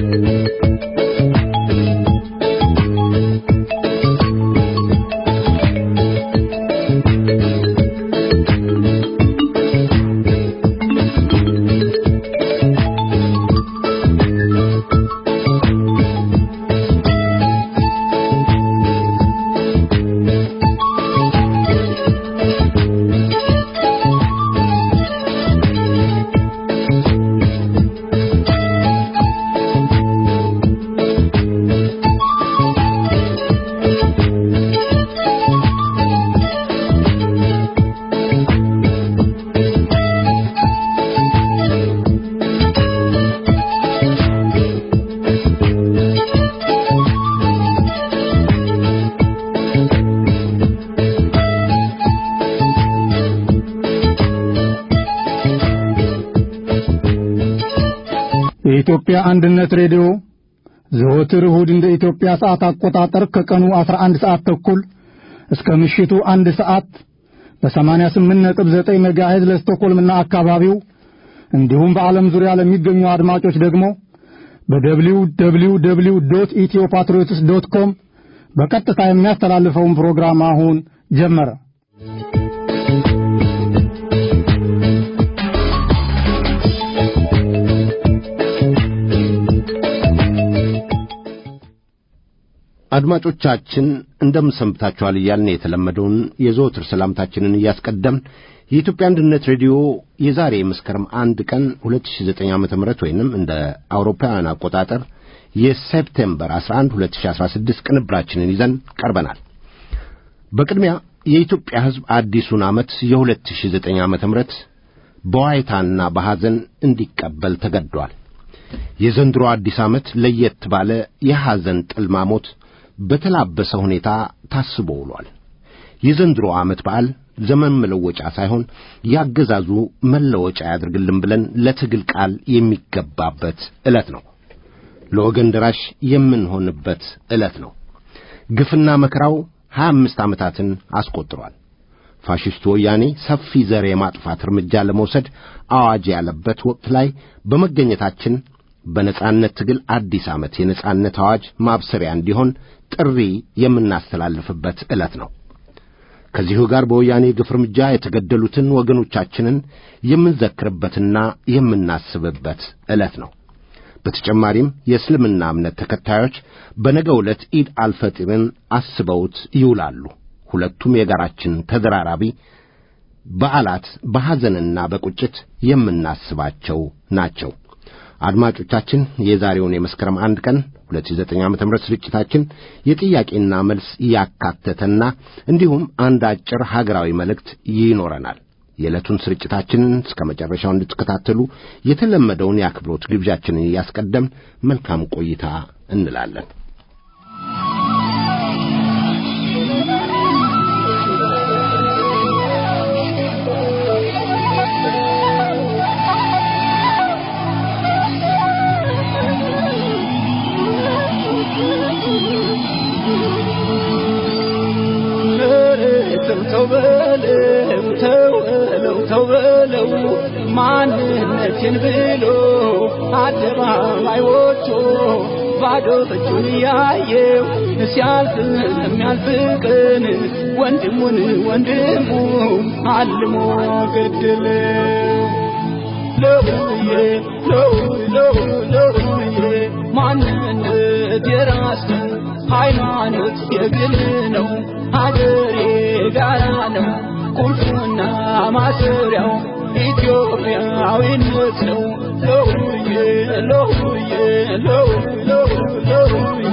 የኢትዮጵያ አንድነት ሬዲዮ ዘወትር እሁድ እንደ ኢትዮጵያ ሰዓት አቆጣጠር ከቀኑ 11 ሰዓት ተኩል እስከ ምሽቱ አንድ ሰዓት በ88.9 ሜጋሄዝ ለስቶኮልምና አካባቢው እንዲሁም በዓለም ዙሪያ ለሚገኙ አድማጮች ደግሞ በደብሊው ደብሊው ደብሊው ዶት ኢትዮ ፓትሪዮትስ ዶት ኮም በቀጥታ የሚያስተላልፈውን ፕሮግራም አሁን ጀመረ። አድማጮቻችን እንደምን ሰንብታችኋል እያልን የተለመደውን የዘወትር ሰላምታችንን እያስቀደምን የኢትዮጵያ አንድነት ሬዲዮ የዛሬ መስከረም አንድ ቀን 2009 ዓ ም ወይንም እንደ አውሮፓውያን አቆጣጠር የሴፕቴምበር 11 2016 ቅንብራችንን ይዘን ቀርበናል። በቅድሚያ የኢትዮጵያ ሕዝብ አዲሱን ዓመት የ2009 ዓ ም በዋይታና በሐዘን እንዲቀበል ተገድዷል። የዘንድሮ አዲስ ዓመት ለየት ባለ የሐዘን ጥልማሞት በተላበሰ ሁኔታ ታስቦ ውሏል። የዘንድሮ ዓመት በዓል ዘመን መለወጫ ሳይሆን ያገዛዙ መለወጫ ያድርግልን ብለን ለትግል ቃል የሚገባበት ዕለት ነው። ለወገን ደራሽ የምንሆንበት ዕለት ነው። ግፍና መከራው ሀያ አምስት ዓመታትን አስቆጥሯል። ፋሽስቱ ወያኔ ሰፊ ዘር የማጥፋት እርምጃ ለመውሰድ አዋጅ ያለበት ወቅት ላይ በመገኘታችን በነጻነት ትግል አዲስ ዓመት የነጻነት አዋጅ ማብሰሪያ እንዲሆን ጥሪ የምናስተላልፍበት ዕለት ነው። ከዚሁ ጋር በወያኔ ግፍ እርምጃ የተገደሉትን ወገኖቻችንን የምንዘክርበትና የምናስብበት ዕለት ነው። በተጨማሪም የእስልምና እምነት ተከታዮች በነገ ዕለት ኢድ አልፈጢርን አስበውት ይውላሉ። ሁለቱም የጋራችን ተደራራቢ በዓላት በሐዘንና በቁጭት የምናስባቸው ናቸው። አድማጮቻችን የዛሬውን የመስከረም አንድ ቀን 2009 ዓ.ም ስርጭታችን የጥያቄና መልስ ያካተተና እንዲሁም አንድ አጭር ሀገራዊ መልእክት ይኖረናል። የዕለቱን ስርጭታችንን እስከ መጨረሻው እንድትከታተሉ የተለመደውን የአክብሮት ግብዣችንን እያስቀደም መልካም ቆይታ እንላለን። ተው በለው ተው በለው ተው በለው ማንነቴን ብሎ አደባባይ ወጥቶ ባዶ እጁን እያየው ሲያልፍ ለሚያልፍ ቀን ወንድሙን ወንድሙ አልሞ ገደለው። ለውዬ ለው ለው ለውዬ ማንነት የራስ ሃይማኖት የግል ነው። ሀገሬ ጋራ ነው ቁልፉና ማሰሪያው ኢትዮጵያዊነት ነው። ለውዬ ለውዬ ለው ለው ለውዬ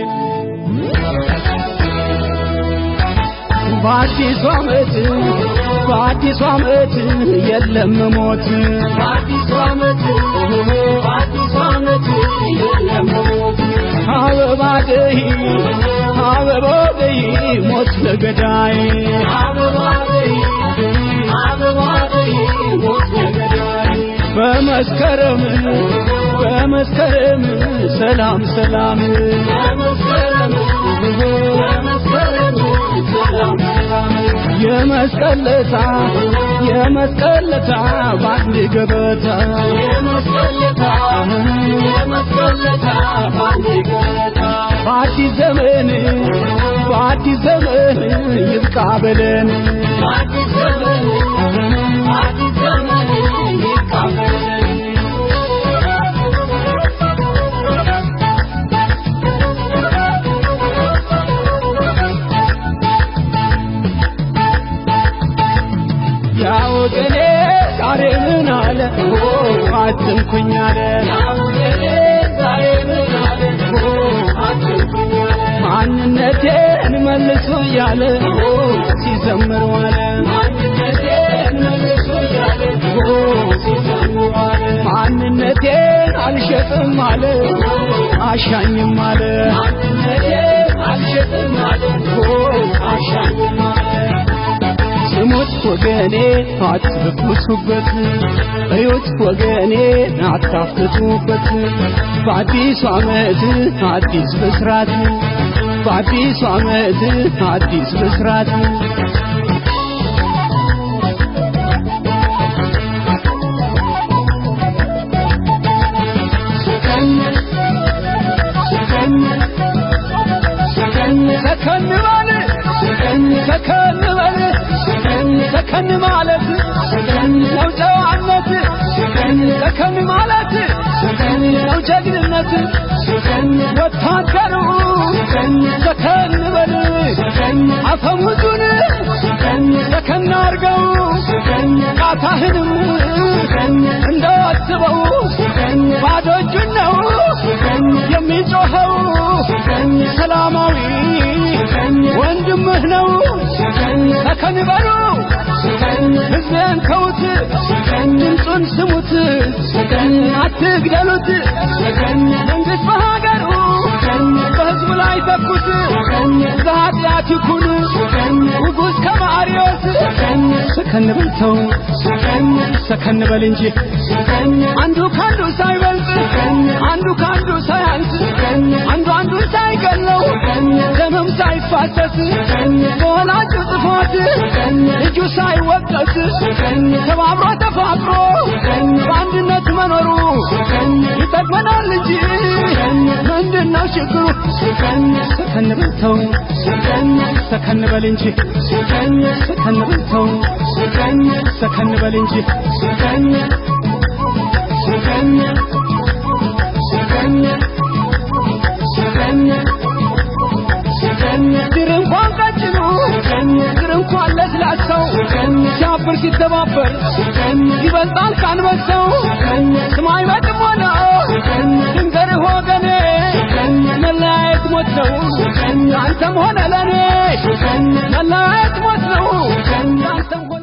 በአዲሱ ዓመት በአዲሱ ዓመት የለም ሞት በአዲሱ ዓመት በአዲሱ ዓመት የለም ሞት አበባ ደይ አበባ ደይ ሞት ለገዳይ አበባ ደይ አበባ ደይ ሞት ለገዳይ በመስከረም በመስከረም ሰላም ሰላም በመስከረም በመስከረም ሰላም ሰላም የመስቀለታ የመስቀለታ ባንድ ገበታ የመስቀለታ የመስቀለታ ይቀበለን አዲስ ዘመን አዲስ ዘመን ይቀበለን ያወገኔ ዛሬ ምን አለ አትንኩኝ አለ ያወገኔ ዛሬ ምን አለ አትንኩኝ አለ ማንነቴን መልሱ እያለ ሲዘምር ዋለ ማንነቴን መልሱ እያለ ሲዘምር ዋለ ማንነቴን አልሸጥም አለ አሻኝም አለ ማንነቴን አልሸጥም አለ አሻኝም አለ ስሙት ወገኔ አትርኩሱበት እዩት ወገኔ አታፍትቱበት በአዲሱ ዓመት አዲስ ብስራት በአዲሱ ዓመት አዲስ ብስራት ሰከን በል ሰከን በል ሰከን ማለት ነው ጨዋነት ሰከን ማለት ነው ጀግንነት ወታደሩ ሰከን በል አፈሙዙን ሰከን አርገው ቃታህንም እንዳስበው ባዶ እጁን ነው የሚጮኸው ሰላማዊ ወንድምህ ነው ሰከን በሉ ሕዝብን ተዉት ድምፁን ስሙት አትግደሉት መንግሥት በሀገሩ በሕዝቡ ላይ ተኩት ዘኃጢአት ይኩን ንጉሥ ከማርዮስ ሰከን በልተው ሰከን በል እንጂ አንዱ ካንዱ ሳይበልጥ አንዱ ካንዱ ሳያንስ አንዱ አንዱን ሳይገለው ደምም ሳይፋሰስ በወላጁ ጥፋት ልጁ ሳይወቀስ ተባብሮ ተፋቅሮ በአንድነት መኖሩ ይጠቅመናል እንጂ ምንድነው ችግሩ? ሰከን በልተው ሰከን በል እንጂ ሰከን በልተው ሰከን በል እንጂ ድር እንኳን ቀጭኑ ድር እንኳን ለስላሳው ሲያብር ሲተባበር ይበልጣል ካንበሳው ስማይ በጥም ሆነ ድንገርህ ወገኔ መለያየት ሞት ነው አንተም ሆነ ለኔ መለያየት ሞት ነው አንተም ሆነ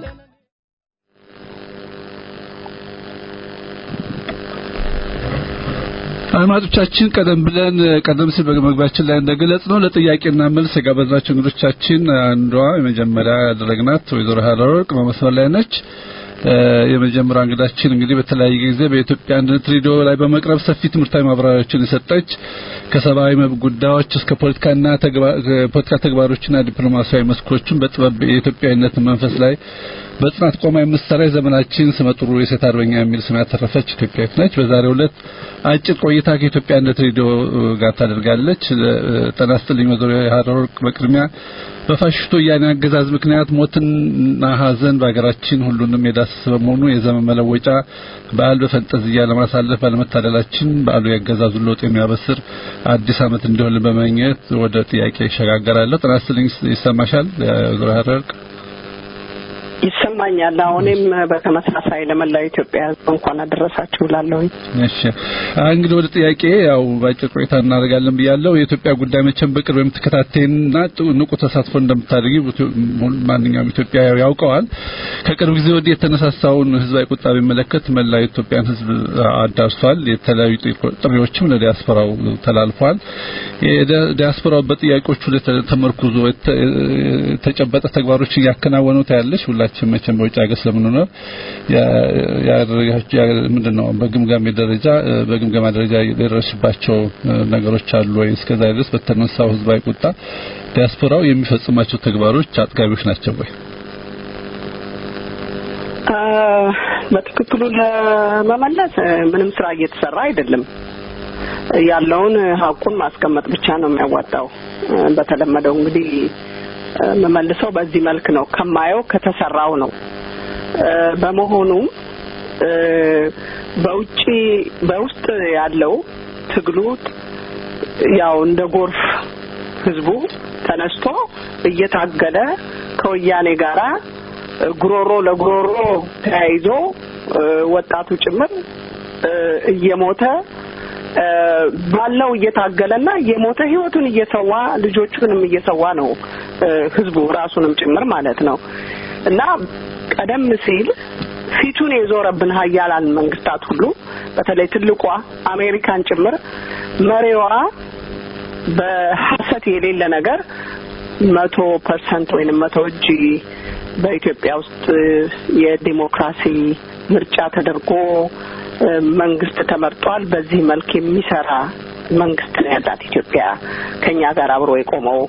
አድማጮቻችን ቀደም ብለን ቀደም ሲል በመግቢያችን ላይ እንደገለጽ ነው ለጥያቄና መልስ የጋበዝናቸው እንግዶቻችን አንዷ የመጀመሪያ ያደረግናት ወይዘሮ ሀረወርቅ በመስመር ላይ ነች። የመጀመሪያ እንግዳችን እንግዲህ በተለያየ ጊዜ በኢትዮጵያ አንድነት ሬዲዮ ላይ በመቅረብ ሰፊ ትምህርታዊ ማብራሪያዎችን የሰጠች ከሰብአዊ መብት ጉዳዮች እስከ ፖለቲካና ፖለቲካ ተግባሮችና ዲፕሎማሲያዊ መስኮችን በጥበብ የኢትዮጵያዊነትን መንፈስ ላይ በጽናት ቆማ የምትሰራ የዘመናችን ስመጥሩ የሴት አርበኛ የሚል ስም ያተረፈች ኢትዮጵያዊት ነች። በዛሬው ዕለት አጭር ቆይታ ከኢትዮጵያ አንድነት ሬዲዮ ጋር ታደርጋለች። ጤና ይስጥልኝ ወይዘሮ ሀረወርቅ በቅድሚያ በፋሽስቱ ወያኔ አገዛዝ ምክንያት ሞትና ሀዘን በሀገራችን ሁሉንም የዳሰሰ በመሆኑ የዘመን መለወጫ በዓል በፈንጠዝያ ለማሳለፍ ባለመታደላችን በዓሉ ያገዛዙ ለውጥ የሚያበስር አዲስ ዓመት እንዲሆን በመኘት ወደ ጥያቄ ይሸጋገራለሁ። ጤና ይስጥልኝ ይሰማሻል ወይዘሮ ሀረወርቅ? ይሰማኛል። አሁንም በተመሳሳይ ለመላው ኢትዮጵያ ሕዝብ እንኳን አደረሳችሁ እላለሁኝ። እሺ እንግዲህ ወደ ጥያቄ ያው በአጭር ቆይታ እናደርጋለን ብያለሁ። የኢትዮጵያ ጉዳይ መቼም በቅርብ የምትከታተይና ንቁ ተሳትፎ እንደምታደርጊ ማንኛውም ኢትዮጵያዊ ያውቀዋል። ከቅርብ ጊዜ ወዲህ የተነሳሳውን ህዝባዊ ቁጣ ቢመለከት መላው የኢትዮጵያን ሕዝብ አዳርሷል። የተለያዩ ጥሪዎችም ለዲያስፖራው ተላልፏል። ዲያስፖራው በጥያቄዎቹ ላይ ተመርኩዞ የተጨበጠ ተግባሮችን እያከናወኑ ታያለሽ። ሁላችን መቼም በውጭ ሀገር ስለምንኖር ምንድነው በግምጋሜ ደረጃ በግምገማ ደረጃ የደረስባቸው ነገሮች አሉ ወይ? እስከዛ ድረስ በተነሳው ህዝባዊ ቁጣ ዲያስፖራው የሚፈጽማቸው ተግባሮች አጥጋቢዎች ናቸው ወይ? በትክክሉ ለመመለስ ምንም ስራ እየተሰራ አይደለም። ያለውን ሀቁን ማስቀመጥ ብቻ ነው የሚያዋጣው። በተለመደው እንግዲህ የምመልሰው በዚህ መልክ ነው ከማየው ከተሰራው ነው። በመሆኑም በውጪ በውስጥ ያለው ትግሉ ያው እንደ ጎርፍ ህዝቡ ተነስቶ እየታገለ ከወያኔ ጋራ ጉሮሮ ለጉሮሮ ተያይዞ ወጣቱ ጭምር እየሞተ ባለው እየታገለና እየሞተ ህይወቱን እየሰዋ ልጆቹንም እየሰዋ ነው ህዝቡ ራሱንም ጭምር ማለት ነው እና ቀደም ሲል ፊቱን የዞረብን ሀያላን መንግስታት ሁሉ በተለይ ትልቋ አሜሪካን ጭምር መሪዋ በሀሰት የሌለ ነገር መቶ ፐርሰንት ወይንም መቶ እጅ በኢትዮጵያ ውስጥ የዲሞክራሲ ምርጫ ተደርጎ መንግስት ተመርጧል። በዚህ መልክ የሚሰራ መንግስት ነው ያላት ኢትዮጵያ ከኛ ጋር አብሮ የቆመው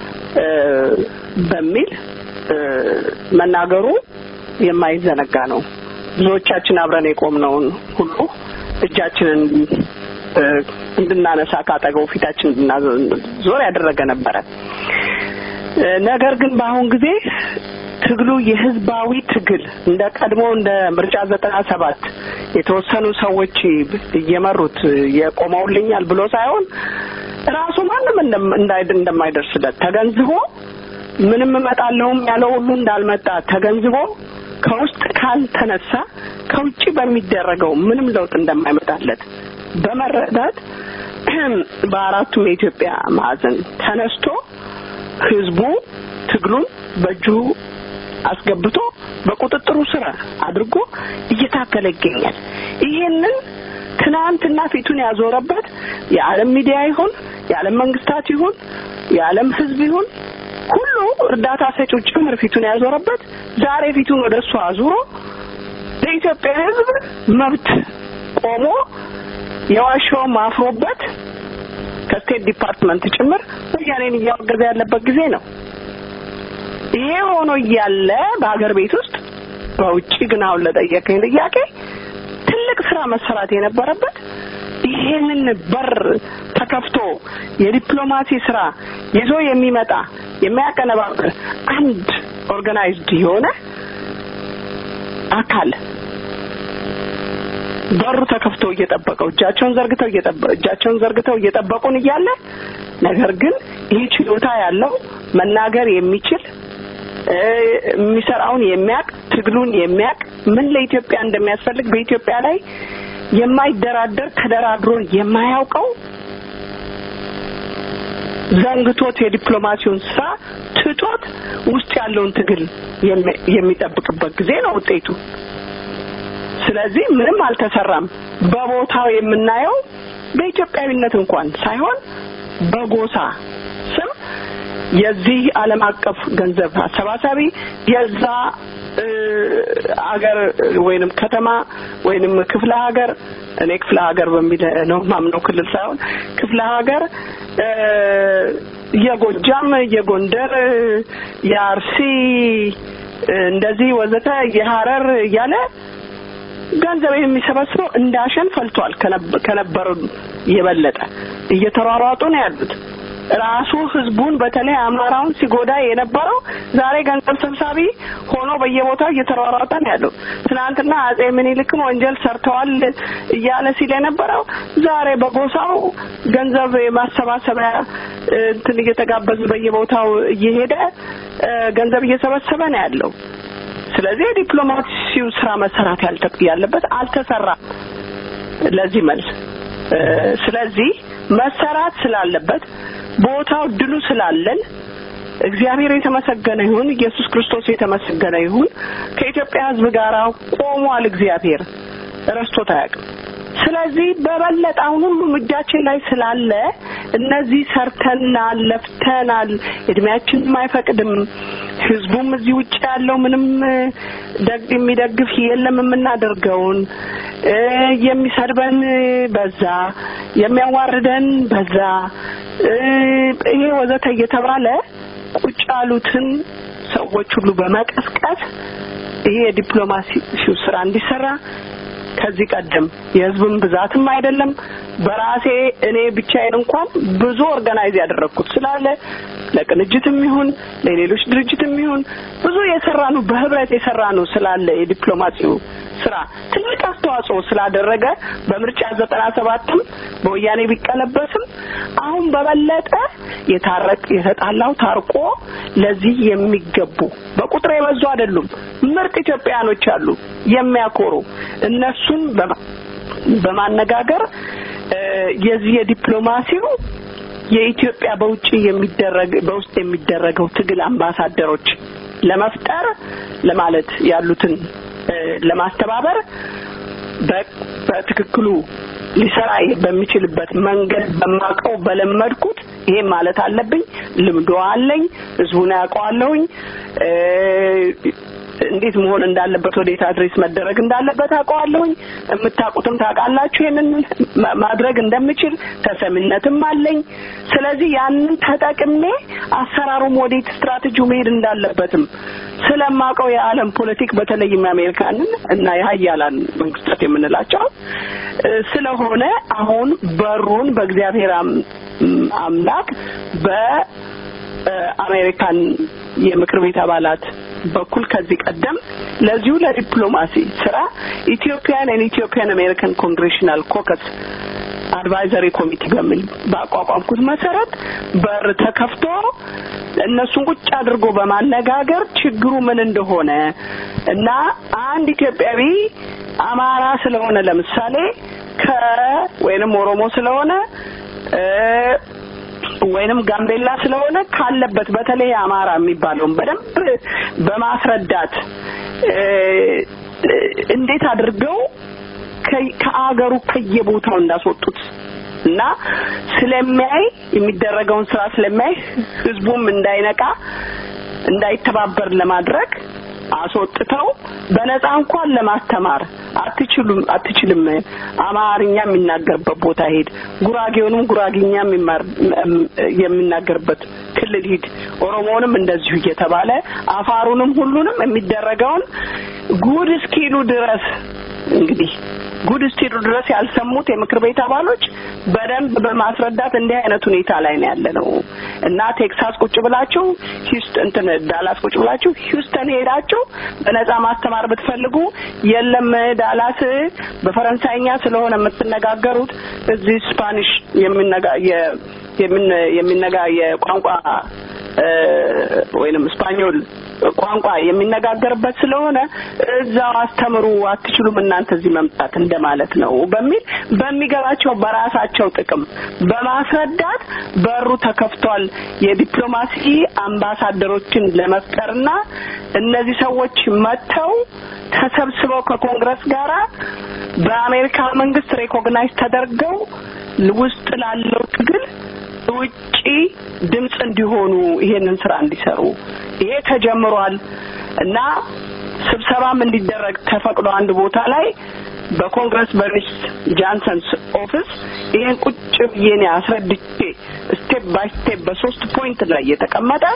በሚል መናገሩ የማይዘነጋ ነው። ብዙዎቻችን አብረን የቆምነውን ሁሉ እጃችንን እንድናነሳ ካጠገቡ ፊታችን እንድናዞር ያደረገ ነበረ። ነገር ግን በአሁን ጊዜ ትግሉ የህዝባዊ ትግል እንደ ቀድሞ እንደ ምርጫ ዘጠና ሰባት የተወሰኑ ሰዎች እየመሩት የቆመውልኛል ብሎ ሳይሆን ራሱ ማንም እንደማይደርስለት ተገንዝቦ ምንም እመጣለሁም ያለው ሁሉ እንዳልመጣ ተገንዝቦ ከውስጥ ካልተነሳ ከውጭ በሚደረገው ምንም ለውጥ እንደማይመጣለት በመረዳት በአራቱም የኢትዮጵያ ማዕዘን ተነስቶ ህዝቡ ትግሉን በእጁ አስገብቶ በቁጥጥሩ ስር አድርጎ እየታገለ ይገኛል። ይሄንን ትናንትና ፊቱን ያዞረበት የዓለም ሚዲያ ይሁን የዓለም መንግስታት ይሁን የዓለም ህዝብ ይሁን ሁሉ እርዳታ ሰጪው ጭምር ፊቱን ያዞረበት ዛሬ ፊቱን ወደ እሱ አዙሮ ለኢትዮጵያ ህዝብ መብት ቆሞ የዋሻውም አፍሮበት ከስቴት ዲፓርትመንት ጭምር ወያኔን እያወገዘ ያለበት ጊዜ ነው። ይሄ ሆኖ እያለ በሀገር ቤት ውስጥ በውጭ ግን አሁን ለጠየቀኝ ጥያቄ ትልቅ ስራ መሰራት የነበረበት ይሄንን በር ተከፍቶ የዲፕሎማሲ ስራ ይዞ የሚመጣ የሚያቀነባብር አንድ ኦርጋናይዝድ የሆነ አካል በሩ ተከፍቶ እየጠበቀው እጃቸውን ዘርግተው እጃቸውን ዘርግተው እየጠበቁን እያለ ነገር ግን ይህ ችሎታ ያለው መናገር የሚችል የሚሰራውን የሚያቅ ትግሉን የሚያቅ ምን ለኢትዮጵያ እንደሚያስፈልግ በኢትዮጵያ ላይ የማይደራደር ተደራድሮ የማያውቀው ዘንግቶት የዲፕሎማሲውን ስራ ትቶት ውስጥ ያለውን ትግል የሚጠብቅበት ጊዜ ነው ውጤቱ። ስለዚህ ምንም አልተሰራም። በቦታው የምናየው በኢትዮጵያዊነት እንኳን ሳይሆን በጎሳ ስም የዚህ ዓለም አቀፍ ገንዘብ አሰባሳቢ የዛ አገር ወይንም ከተማ ወይንም ክፍለ ሀገር እኔ ክፍለ ሀገር በሚል ነው ማምነው ክልል ሳይሆን ክፍለ ሀገር የጎጃም፣ የጎንደር፣ የአርሲ እንደዚህ ወዘተ የሀረር እያለ ገንዘብ የሚሰበስበው እንዳሸን ፈልቷል። ከነበሩ የበለጠ እየተሯሯጡ ነው ያሉት። ራሱ ህዝቡን በተለይ አማራውን ሲጎዳ የነበረው ዛሬ ገንዘብ ሰብሳቢ ሆኖ በየቦታው እየተሯሯጠ ነው ያለው። ትናንትና አጼ ምኒልክም ወንጀል ሰርተዋል እያለ ሲል የነበረው ዛሬ በጎሳው ገንዘብ የማሰባሰቢያ እንትን እየተጋበዘ በየቦታው እየሄደ ገንዘብ እየሰበሰበ ነው ያለው። ስለዚህ የዲፕሎማሲው ስራ መሰራት ያለበት አልተሰራም። ለዚህ መልስ ስለዚህ መሰራት ስላለበት ቦታው ድሉ ስላለን እግዚአብሔር የተመሰገነ ይሁን፣ ኢየሱስ ክርስቶስ የተመሰገነ ይሁን። ከኢትዮጵያ ሕዝብ ጋር ቆሟል። እግዚአብሔር ረስቶት አያውቅም። ስለዚህ በበለጠ አሁን ሁሉም እጃችን ላይ ስላለ እነዚህ ሰርተናል፣ ለፍተናል፣ እድሜያችንም አይፈቅድም። ህዝቡም እዚህ ውጭ ያለው ምንም ደግ የሚደግፍ የለም። የምናደርገውን የሚሰድበን በዛ፣ የሚያዋርደን በዛ፣ ይሄ ወዘተ እየተባለ ቁጭ ያሉትን ሰዎች ሁሉ በመቀስቀስ ይሄ የዲፕሎማሲው ስራ እንዲሰራ ከዚህ ቀደም የህዝብን ብዛትም አይደለም በራሴ እኔ ብቻዬን እንኳን ብዙ ኦርጋናይዝ ያደረግኩት ስላለ ለቅንጅትም ይሁን ለሌሎች ድርጅትም ይሁን ብዙ የሰራ ነው በህብረት የሰራ ነው ስላለ የዲፕሎማሲው ስራ ትልቅ አስተዋጽኦ ስላደረገ በምርጫ ዘጠና ሰባትም በወያኔ ቢቀለበስም አሁን በበለጠ የታረቅ የተጣላው ታርቆ ለዚህ የሚገቡ በቁጥር የበዙ አይደሉም። ምርጥ ኢትዮጵያኖች አሉ የሚያኮሩ እነሱን በማነጋገር የዚህ የዲፕሎማሲው የኢትዮጵያ በውጭ የሚደረግ በውስጥ የሚደረገው ትግል አምባሳደሮች ለመፍጠር ለማለት ያሉትን ለማስተባበር በትክክሉ ሊሰራ በሚችልበት መንገድ በማቀው በለመድኩት ይሄን ማለት አለብኝ። ልምዶ አለኝ። ህዝቡን ያውቀዋለሁኝ። እንዴት መሆን እንዳለበት ወዴት አድሬስ መደረግ እንዳለበት አውቀዋለሁኝ። የምታውቁትም ታውቃላችሁ ይሄንን ማድረግ እንደምችል ተሰሚነትም አለኝ። ስለዚህ ያንን ተጠቅሜ አሰራሩም ወዴት ስትራቴጂው መሄድ እንዳለበትም ስለማውቀው የዓለም ፖለቲክ በተለይም የአሜሪካንን እና የሀያላን መንግስታት የምንላቸው ስለሆነ አሁን በሩን በእግዚአብሔር አምላክ በአሜሪካን የምክር ቤት አባላት በኩል ከዚህ ቀደም ለዚሁ ለዲፕሎማሲ ስራ ኢትዮጵያን ኤንድ ኢትዮጵያን አሜሪካን ኮንግሬሽናል ኮከስ አድቫይዘሪ ኮሚቴ በሚል ባቋቋምኩት መሰረት በር ተከፍቶ እነሱን ቁጭ አድርጎ በማነጋገር ችግሩ ምን እንደሆነ እና አንድ ኢትዮጵያዊ አማራ ስለሆነ ለምሳሌ ከ ወይንም ኦሮሞ ስለሆነ ወይንም ጋምቤላ ስለሆነ ካለበት በተለይ አማራ የሚባለውን በደንብ በማስረዳት እንዴት አድርገው ከአገሩ ከየቦታው እንዳስወጡት እና ስለሚያይ የሚደረገውን ስራ ስለሚያይ ህዝቡም እንዳይነቃ እንዳይተባበር ለማድረግ አስወጥተው በነፃ እንኳን ለማስተማር አትችሉም አትችልም አማርኛ የሚናገርበት ቦታ ሄድ ጉራጌውንም ጉራጌኛ የሚናገርበት ክልል ሂድ ኦሮሞውንም እንደዚሁ እየተባለ አፋሩንም ሁሉንም የሚደረገውን ጉድ እስኪሉ ድረስ እንግዲህ ጉድ እስኪሉ ድረስ ያልሰሙት የምክር ቤት አባሎች በደንብ በማስረዳት እንዲህ አይነት ሁኔታ ላይ ነው ያለ ነው እና ቴክሳስ ቁጭ ብላችሁ ሂውስተን እንትን ዳላስ ቁጭ ብላችሁ ሂውስተን ሄዳችሁ በነፃ ማስተማር ብትፈልጉ የለም ዳላስ በፈረንሳይኛ ስለሆነ የምትነጋገሩት እዚህ ስፓኒሽ የሚነጋ የሚነጋ የቋንቋ ወይንም ስፓኞል ቋንቋ የሚነጋገርበት ስለሆነ እዛው አስተምሩ አትችሉም እናንተ እዚህ መምጣት እንደማለት ነው በሚል በሚገባቸው በራሳቸው ጥቅም በማስረዳት በሩ ተከፍቷል የዲፕሎማሲ አምባሳደሮችን ለመፍጠርና እነዚህ ሰዎች መጥተው ተሰብስበው ከኮንግረስ ጋራ በአሜሪካ መንግስት ሬኮግናይዝ ተደርገው ውስጥ ላለው ትግል ውጪ ድምጽ እንዲሆኑ ይሄንን ስራ እንዲሰሩ ይሄ ተጀምሯል እና ስብሰባም እንዲደረግ ተፈቅዶ አንድ ቦታ ላይ በኮንግረስ በሚስ ጃንሰንስ ኦፊስ ይሄን ቁጭ ብዬ እኔ አስረድቼ ስቴፕ ባይ ስቴፕ በሶስት ፖይንት ላይ የተቀመጠ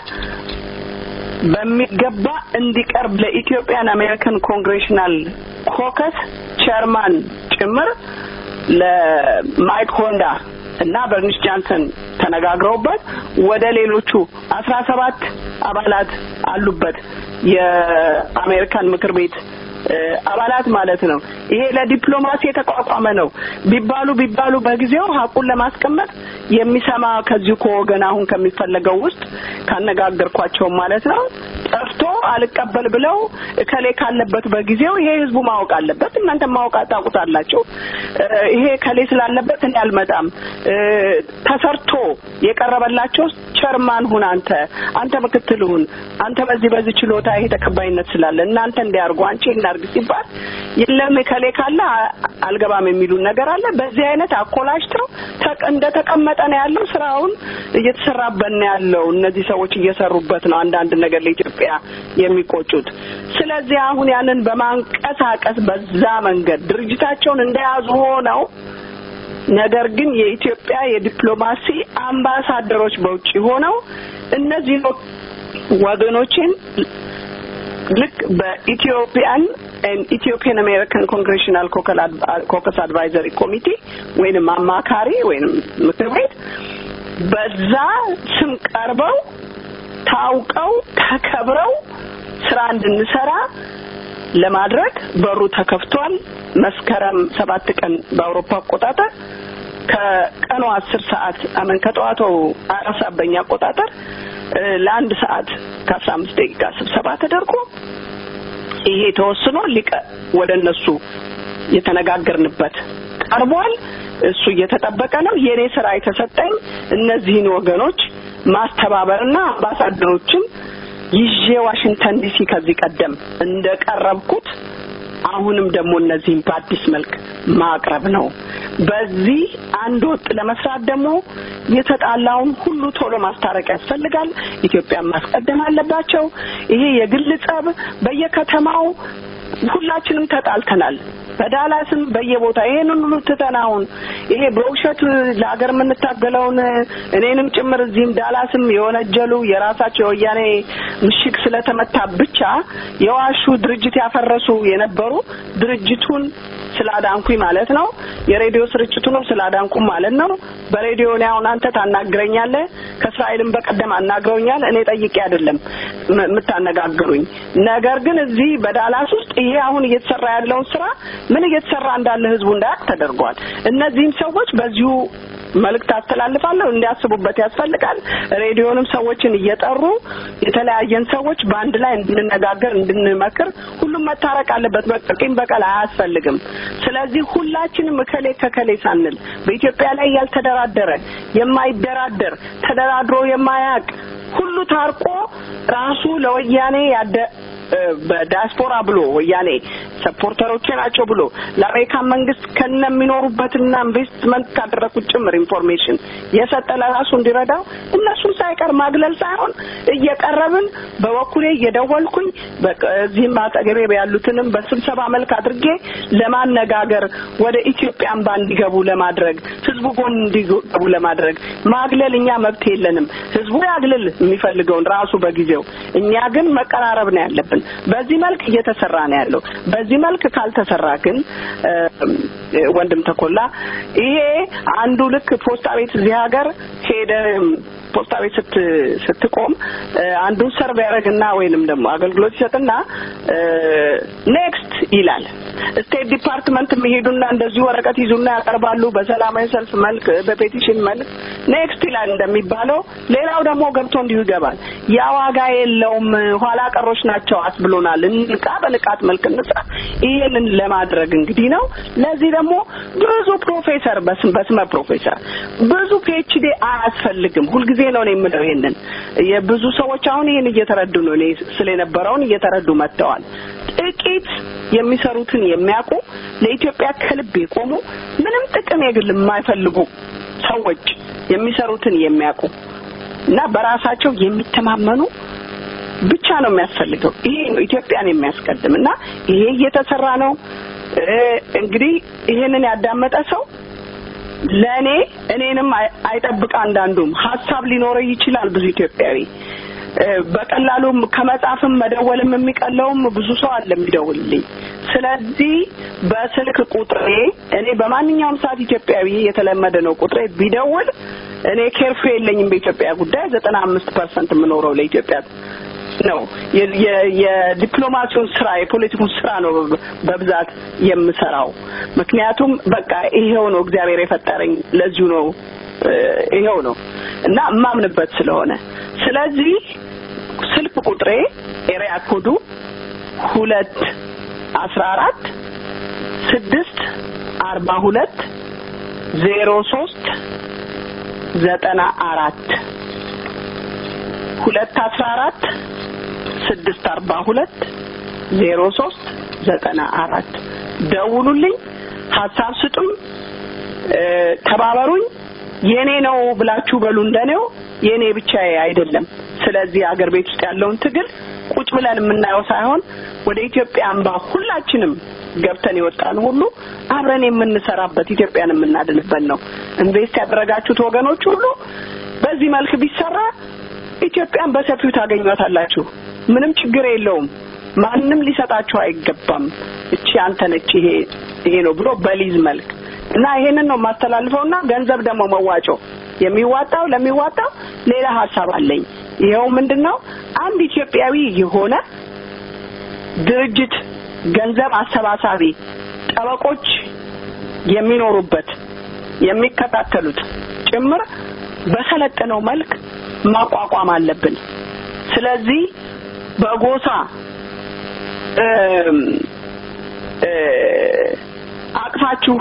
በሚገባ እንዲቀርብ ለኢትዮጵያን አሜሪካን ኮንግሬሽናል ኮከስ ቸርማን ጭምር ለማይክ ሆንዳ እና በርኒስ ጃንሰን ተነጋግረውበት ወደ ሌሎቹ አስራ ሰባት አባላት አሉበት የአሜሪካን ምክር ቤት አባላት ማለት ነው። ይሄ ለዲፕሎማሲ የተቋቋመ ነው ቢባሉ ቢባሉ በጊዜው ሀቁን ለማስቀመጥ የሚሰማ ከዚሁ ከወገን አሁን ከሚፈለገው ውስጥ ካነጋገርኳቸው ማለት ነው ጠፍቶ አልቀበል ብለው እከሌ ካለበት በጊዜው ይሄ ህዝቡ ማወቅ አለበት። እናንተ ማወቅ ታውቁታላችሁ። ይሄ እከሌ ስላለበት እኔ አልመጣም። ተሰርቶ የቀረበላቸው ቸርማን ሁን አንተ አንተ ምክትል ሁን አንተ በዚህ በዚህ ችሎታ ይሄ ተቀባይነት ስላለ እናንተ እንዲያርጉ አንቺ እናርግ ሲባል የለም እከሌ ካለ አልገባም የሚሉን ነገር አለ። በዚህ አይነት አኮላሽተው እንደተቀመጠ ነው ያለው። ስራውን እየተሰራበት ነው ያለው። እነዚህ ሰዎች እየሰሩበት ነው አንዳንድ ነገር ለኢትዮጵያ የሚቆጩት። ስለዚህ አሁን ያንን በማንቀሳቀስ በዛ መንገድ ድርጅታቸውን እንደያዙ ሆነው ነገር ግን የኢትዮጵያ የዲፕሎማሲ አምባሳደሮች በውጭ ሆነው እነዚህ ወገኖችን ልክ በኢትዮጵያን ኢትዮጵያን አሜሪካን ኮንግሬሽናል ኮከስ አድቫይዘሪ ኮሚቴ ወይንም አማካሪ ወይንም ምክር ቤት በዛ ስም ቀርበው ታውቀው ተከብረው ስራ እንድንሰራ ለማድረግ በሩ ተከፍቷል። መስከረም ሰባት ቀን በአውሮፓ አቆጣጠር ከቀኑ አስር ሰዓት አመን ከጠዋቱ አራት ሰዓት በእኛ አቆጣጠር ለአንድ ሰዓት ከአስራ አምስት ደቂቃ ስብሰባ ተደርጎ ይሄ ተወስኖ ሊቀ ወደ እነሱ የተነጋገርንበት ቀርቧል። እሱ እየተጠበቀ ነው። የኔ ስራ የተሰጠኝ እነዚህን ወገኖች ማስተባበርና አምባሳደሮችን ይዤ ዋሽንግተን ዲሲ ከዚህ ቀደም እንደቀረብኩት አሁንም ደግሞ እነዚህን በአዲስ መልክ ማቅረብ ነው። በዚህ አንድ ወጥ ለመስራት ደግሞ የተጣላውን ሁሉ ቶሎ ማስታረቅ ያስፈልጋል። ኢትዮጵያን ማስቀደም አለባቸው። ይሄ የግል ጸብ በየከተማው ሁላችንም ተጣልተናል። በዳላስም በየቦታ ይሄንን ሁሉ ትተን አሁን ይሄ በውሸት ለሀገር የምንታገለውን እኔንም ጭምር እዚህም ዳላስም የወነጀሉ የራሳቸው የወያኔ ምሽግ ስለተመታ ብቻ የዋሹ ድርጅት ያፈረሱ የነበሩ ድርጅቱን ስላዳንኩኝ ማለት ነው። የሬዲዮ ስርጭቱንም ስላዳንኩኝ ማለት ነው። በሬዲዮ እኔ አሁን አንተ ታናግረኛለህ። ከእስራኤልም በቀደም አናግረውኛል። እኔ ጠይቄ አይደለም የምታነጋግሩኝ። ነገር ግን እዚህ በዳላስ ውስጥ ይሄ አሁን እየተሰራ ያለውን ስራ ምን እየተሰራ እንዳለ ህዝቡ እንዳያውቅ ተደርጓል። እነዚህም ሰዎች በዚሁ መልእክት አስተላልፋለሁ እንዲያስቡበት ያስፈልጋል። ሬዲዮንም ሰዎችን እየጠሩ የተለያየን ሰዎች በአንድ ላይ እንድንነጋገር እንድንመክር፣ ሁሉም መታረቅ አለበት። በቂም በቀል አያስፈልግም። ስለዚህ ሁላችንም እከሌ ከከሌ ሳንል በኢትዮጵያ ላይ ያልተደራደረ የማይደራደር ተደራድሮ የማያውቅ ሁሉ ታርቆ ራሱ ለወያኔ ያደ በዲያስፖራ ብሎ ወያኔ ሰፖርተሮቼ ናቸው ብሎ ለአሜሪካን መንግስት ከነ የሚኖሩበትና ኢንቨስትመንት ካደረኩት ጭምር ኢንፎርሜሽን የሰጠ ለራሱ እንዲረዳው እነሱን ሳይቀር ማግለል ሳይሆን እየቀረብን በበኩሌ እየደወልኩኝ እዚህም አጠገቤ ያሉትንም በስብሰባ መልክ አድርጌ ለማነጋገር ወደ ኢትዮጵያ አምባ እንዲገቡ ለማድረግ ህዝቡ ጎን እንዲገቡ ለማድረግ ማግለል እኛ መብት የለንም። ህዝቡ ያግልል የሚፈልገውን ራሱ በጊዜው እኛ ግን መቀራረብ ነው ያለብን። በዚህ መልክ እየተሰራ ነው ያለው። በዚህ መልክ ካልተሰራ ግን ወንድም ተኮላ ይሄ አንዱ ልክ ፖስታ ቤት እዚህ ሀገር ሄደ ፖስታ ቤት ስት ስትቆም አንዱን ሰርቭ ያደርግና ወይንም ደግሞ አገልግሎት ይሰጥና ኔክስት ይላል። ስቴት ዲፓርትመንት የሚሄዱና እንደዚሁ ወረቀት ይዙና ያቀርባሉ። በሰላማዊ ሰልፍ መልክ፣ በፔቲሽን መልክ ኔክስት ይላል እንደሚባለው። ሌላው ደግሞ ገብቶ እንዲሁ ይገባል። ያ ዋጋ የለውም፣ ኋላ ቀሮች ናቸው አስብሎናል። እንቃ በንቃት መልክ እንስራ። ይሄንን ለማድረግ እንግዲህ ነው። ለዚህ ደግሞ ብዙ ፕሮፌሰር በስም በስመ ፕሮፌሰር ብዙ ፒኤችዲ አያስፈልግም። ሁልጊዜ ነው እኔ የምለው ይሄንን የብዙ ሰዎች አሁን ይሄን እየተረዱ ነው። እኔ ስለነበረውን እየተረዱ መጥተዋል። ጥቂት የሚሰሩትን የሚያውቁ ለኢትዮጵያ ከልብ የቆሙ ምንም ጥቅም የግል የማይፈልጉ ሰዎች የሚሰሩትን የሚያውቁ እና በራሳቸው የሚተማመኑ ብቻ ነው የሚያስፈልገው። ይሄ ነው ኢትዮጵያን የሚያስቀድም እና ይሄ እየተሰራ ነው። እንግዲህ ይሄንን ያዳመጠ ሰው ለእኔ እኔንም አይጠብቅ። አንዳንዱም ሀሳብ ሊኖረው ይችላል። ብዙ ኢትዮጵያዊ በቀላሉም ከመጻፍም መደወልም የሚቀለውም ብዙ ሰው አለ የሚደውልልኝ። ስለዚህ በስልክ ቁጥሬ እኔ በማንኛውም ሰዓት ኢትዮጵያዊ የተለመደ ነው ቁጥሬ ቢደውል እኔ ኬርፍ የለኝም በኢትዮጵያ ጉዳይ ዘጠና አምስት ፐርሰንት የምኖረው ለኢትዮጵያ ነው። የዲፕሎማሲውን ስራ የፖለቲኩን ስራ ነው በብዛት የምሰራው። ምክንያቱም በቃ ይሄው ነው እግዚአብሔር የፈጠረኝ ለዚሁ ነው ይሄው ነው እና እማምንበት ስለሆነ ስለዚህ ስልክ ቁጥሬ ኤሪያ ኮዱ ሁለት አስራ አራት ስድስት አርባ ሁለት ዜሮ ሶስት ዘጠና አራት ሁለት አስራ አራት ስድስት አርባ ሁለት ዜሮ ሶስት ዘጠና አራት ደውሉልኝ፣ ሀሳብ ስጡኝ፣ ተባበሩኝ። የኔ ነው ብላችሁ በሉ እንደኔው የኔ ብቻ አይደለም። ስለዚህ አገር ቤት ውስጥ ያለውን ትግል ቁጭ ብለን የምናየው ሳይሆን ወደ ኢትዮጵያ አምባ ሁላችንም ገብተን የወጣን ሁሉ አብረን የምንሰራበት ኢትዮጵያን የምናድንበት ነው። ኢንቨስት ያደረጋችሁት ወገኖች ሁሉ በዚህ መልክ ቢሰራ ኢትዮጵያን በሰፊው ታገኟታላችሁ። ምንም ችግር የለውም። ማንም ሊሰጣችሁ አይገባም። እቺ አንተ ነች ይሄ ይሄ ነው ብሎ በሊዝ መልክ እና ይሄንን ነው የማስተላልፈውና ገንዘብ ደግሞ መዋጮ የሚዋጣው ለሚዋጣው ሌላ ሀሳብ አለኝ። ይኸው ምንድን ነው አንድ ኢትዮጵያዊ የሆነ ድርጅት ገንዘብ አሰባሳቢ ጠበቆች የሚኖሩበት የሚከታተሉት ጭምር በሰለጠነው መልክ ማቋቋም አለብን። ስለዚህ በጎሳ አቅፋችሁ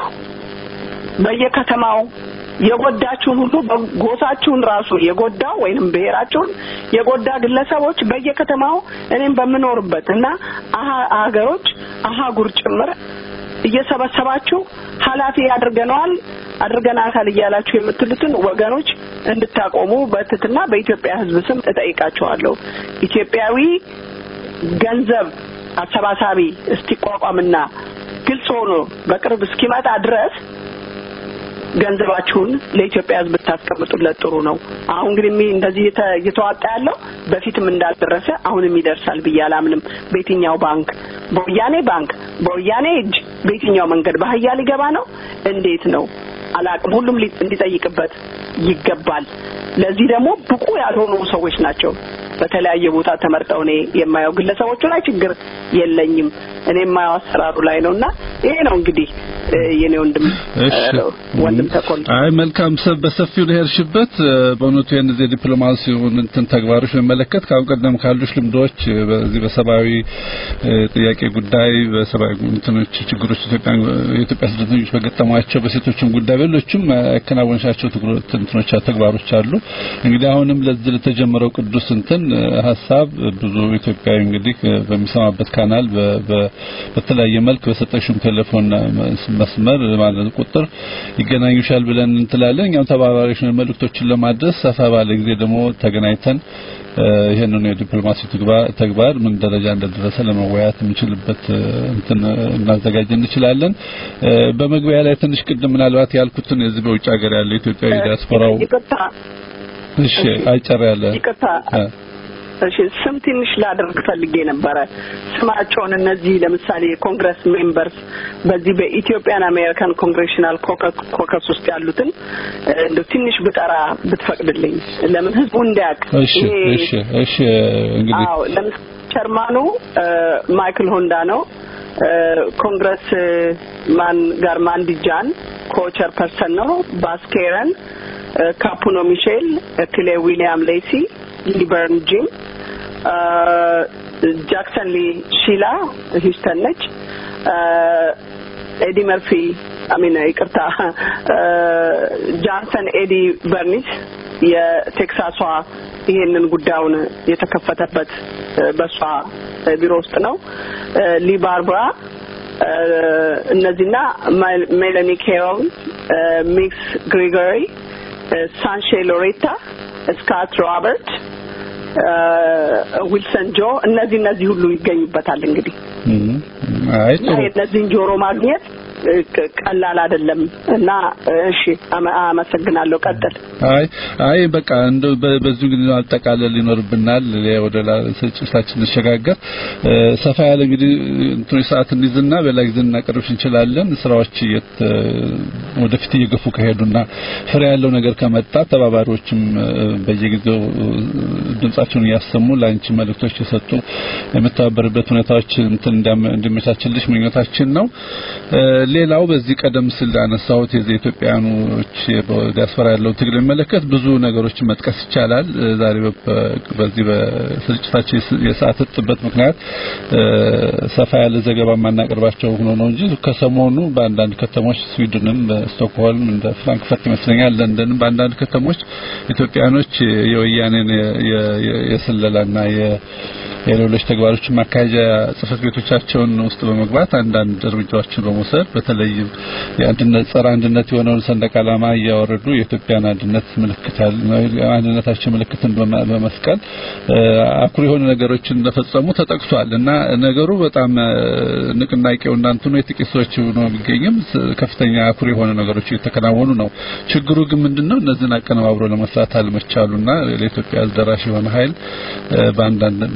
በየከተማው የጎዳችሁን ሁሉ ጎሳችሁን ራሱ የጎዳው ወይንም ብሔራችሁን የጎዳ ግለሰቦች በየከተማው እኔም በምኖርበት እና ሀገሮች አህጉር ጭምር እየሰበሰባችሁ ኃላፊ አድርገነዋል አድርገናታል እያላችሁ የምትሉትን ወገኖች እንድታቆሙ በትትና በኢትዮጵያ ሕዝብ ስም እጠይቃችኋለሁ። ኢትዮጵያዊ ገንዘብ አሰባሳቢ እስኪቋቋምና ግልጽ ሆኖ በቅርብ እስኪመጣ ድረስ ገንዘባችሁን ለኢትዮጵያ ሕዝብ ብታስቀምጡለት ጥሩ ነው። አሁን እንግዲህ እንደዚህ እየተዋጣ ያለው በፊትም እንዳልደረሰ አሁንም ይደርሳል ብዬ አላምንም። በየትኛው ባንክ፣ በወያኔ ባንክ፣ በወያኔ እጅ፣ በየትኛው መንገድ ባህያ ሊገባ ነው? እንዴት ነው አላቅም። ሁሉም እንዲጠይቅበት ይገባል። ለዚህ ደግሞ ብቁ ያልሆኑ ሰዎች ናቸው በተለያየ ቦታ ተመርጠው እኔ የማየው ግለሰቦቹ ላይ ችግር የለኝም። እኔ የማየው አሰራሩ ላይ ነውና ይሄ ነው እንግዲህ የኔ ወንድም ወንድም ተኮል አይ መልካም ሰብ በሰፊው ለሄድሽበት በእውነቱ ይህን ጊዜ ዲፕሎማሲውን እንትን ተግባሮች በመለከት ከአሁን ቀደም ካሉሽ ልምዶች በዚህ በሰብአዊ ጥያቄ ጉዳይ በሰብአዊ እንትኖች ችግሮች ኢትዮጵያ የኢትዮጵያ ስደተኞች በገጠሟቸው በሴቶችም ጉዳይ በሌሎችም ያከናወንሻቸው እንትኖች ተግባሮች አሉ። እንግዲህ አሁንም ለዚህ ለተጀመረው ቅዱስ እንትን ሀሳብ ብዙ ኢትዮጵያዊ እንግዲህ በሚሰማበት ካናል በተለያየ መልክ በሰጠሽም ቴሌፎን መስመር ማለት ቁጥር ይገናኙሻል ብለን እንትላለን። እኛም ተባባሪዎች ነን መልእክቶችን ለማድረስ ሰፋ ባለ ጊዜ ደግሞ ተገናኝተን ይሄንን የዲፕሎማሲ ተግባር ምን ደረጃ እንደደረሰ ለመወያየት የምንችልበት እንትን እናዘጋጅ እንችላለን። በመግቢያ ላይ ትንሽ ቅድም ምናልባት ያልኩትን የዚህ በውጭ ሀገር ያለ ኢትዮጵያዊ ዲያስፖራው እሺ አይጨር ያለ ይቅርታ እሺ ስም ትንሽ ላደርግ ፈልጌ ነበረ። ስማቸውን እነዚህ ለምሳሌ የኮንግረስ ሜምበርስ በዚህ በኢትዮጵያን አሜሪካን ኮንግሬሽናል ኮከስ ውስጥ ያሉትን እንደው ትንሽ ብጠራ ብትፈቅድልኝ፣ ለምን ህዝቡ እንዲያውቅ። እሺ እሺ እሺ እንግዲህ አዎ፣ ለምሳሌ ቸርማኑ ማይክል ሆንዳ ነው። ኮንግረስ ማን ጋር ማንዲጃን ኮቸር ፐርሰን ነው። ባስኬረን ካፑኖ ሚሼል፣ ክሌ ዊሊያም ሌሲ ሊበርን ጂም ጃክሰን ሊ ሺላ ሂውስተን ነች። ኤዲ መርፊ አሚን ይቅርታ ጃንሰን ኤዲ በርኒስ የቴክሳሷ ይሄንን ጉዳዩን የተከፈተበት በሷ ቢሮ ውስጥ ነው። ሊ ባርብራ እነዚህና ሜላኒ ኬሮል፣ ሚክስ ግሪጎሪ፣ ሳንሼ ሎሬታ፣ ስካት ሮበርት ዊልሰን ጆ እነዚህ እነዚህ ሁሉ ይገኙበታል። እንግዲህ አይ ጥሩ እነዚህን ጆሮ ማግኘት ቀላል አይደለም እና እሺ፣ አመሰግናለሁ። ቀጥል። አይ አይ በቃ እንደው በዚሁ እንግዲህ አጠቃለል ይኖርብናል። ወደ ስርጭታችን እንሸጋገር። ሰፋ ያለ እንግዲህ እንትኑ ሰዓት እንይዝና በሌላ ጊዜ እናቀርብሽ እንችላለን። ስራዎች ወደፊት እየገፉ ከሄዱና ፍሬ ያለው ነገር ከመጣ ተባባሪዎችም በየጊዜው ድምጻቸውን እያሰሙ ለአንቺ መልእክቶች የሰጡ የምተባበርበት ሁኔታዎች እንትን እንዲመቻችልሽ ምኞታችን ነው። ሌላው በዚህ ቀደም ሲል አነሳሁት የዚህ ኢትዮጵያኖች በዲያስፖራ ያለው ትግል የሚመለከት ብዙ ነገሮችን መጥቀስ ይቻላል። ዛሬ በዚህ በስርጭታችን የሰዓት እጥበት ምክንያት ሰፋ ያለ ዘገባ የማናቀርባቸው ሆኖ ነው እንጂ ከሰሞኑ በአንዳንድ ከተሞች ስዊድንም፣ በስቶክሆልም እንደ ፍራንክፈርት ይመስለኛል ለንደንም በአንዳንድ ከተሞች ኢትዮጵያኖች የወያኔን የስለላና የሌሎች ተግባሮችን ማካሄጃ ጽህፈት ቤቶቻቸውን ውስጥ በመግባት አንዳንድ እርምጃዎችን በመውሰድ በተለይም የአንድነት ጸረ አንድነት የሆነውን ሰንደቅ ዓላማ እያወረዱ የኢትዮጵያን አንድነት ምልክት አንድነታቸው ምልክትን በመስቀል አኩሪ የሆኑ ነገሮችን እንደፈጸሙ ተጠቅሷል እና ነገሩ በጣም ንቅናቄው እናንተኑ የጥቂት ሰዎች ሆኖ ቢገኝም ከፍተኛ አኩሪ የሆኑ ነገሮች እየተከናወኑ ነው። ችግሩ ግን ምንድነው እነዚህን አቀነባብሮ ለመስራት አልመቻሉና ለኢትዮጵያ ደራሽ የሆነ ኃይል በአንድ ድምጽ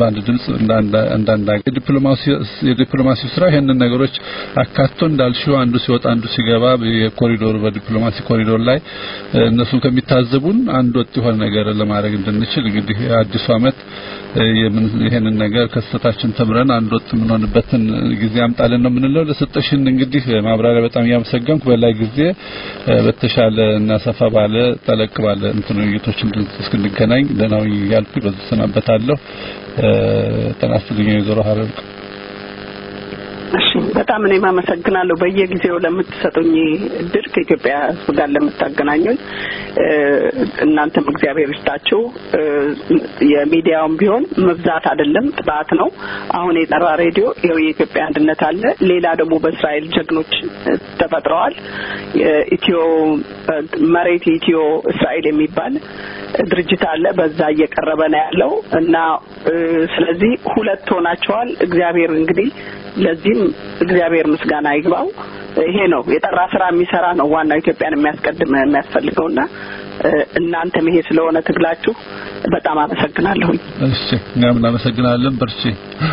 በግልጽ እንዳንዳ ዲፕሎማሲ የዲፕሎማሲ ስራ ይሄንን ነገሮች አካቶ እንዳልሽው አንዱ ሲወጣ አንዱ ሲገባ የኮሪዶር በዲፕሎማሲ ኮሪዶር ላይ እነሱን ከሚታዘቡን አንድ ወጥ የሆነ ነገር ለማድረግ እንድንችል እንግዲህ አዲሱ አመት ይሄንን ነገር ከስተታችን ተምረን አንድ ወጥ የምንሆንበትን ጊዜ አምጣልን ነው የምንለው። ለሰጠሽን እንግዲህ ማብራሪያ በጣም እያመሰገንኩ በላይ ጊዜ በተሻለ እና ሰፋ ባለ ጠለቅ ባለ እንትን ውይይቶች እስክንገናኝ ደህና ሁኚ እያልኩ በዚህ ሰናበታለሁ። ጤና ይስጥልኝ ወይዘሮ ሀረርቅ። እሺ በጣም እኔም አመሰግናለሁ በየጊዜው ለምትሰጡኝ እድል ከኢትዮጵያ ሕዝብ ጋር ለምታገናኙኝ እናንተም እግዚአብሔር ይስጣችሁ። የሚዲያውም ቢሆን መብዛት አይደለም ጥራት ነው። አሁን የጠራ ሬዲዮ ይኸው የኢትዮጵያ አንድነት አለ። ሌላ ደግሞ በእስራኤል ጀግኖች ተፈጥረዋል። ኢትዮ መሬት ኢትዮ እስራኤል የሚባል ድርጅት አለ። በዛ እየቀረበ ነው ያለው እና ስለዚህ ሁለት ሆናቸዋል። እግዚአብሔር እንግዲህ ለዚህም እግዚአብሔር ምስጋና ይግባው። ይሄ ነው የጠራ ስራ የሚሰራ ነው ዋናው ኢትዮጵያን የሚያስቀድም የሚያስፈልገውና እናንተም ይሄ ስለሆነ ትግላችሁ በጣም አመሰግናለሁኝ። እሺ እኛም እናመሰግናለን። በርቺ።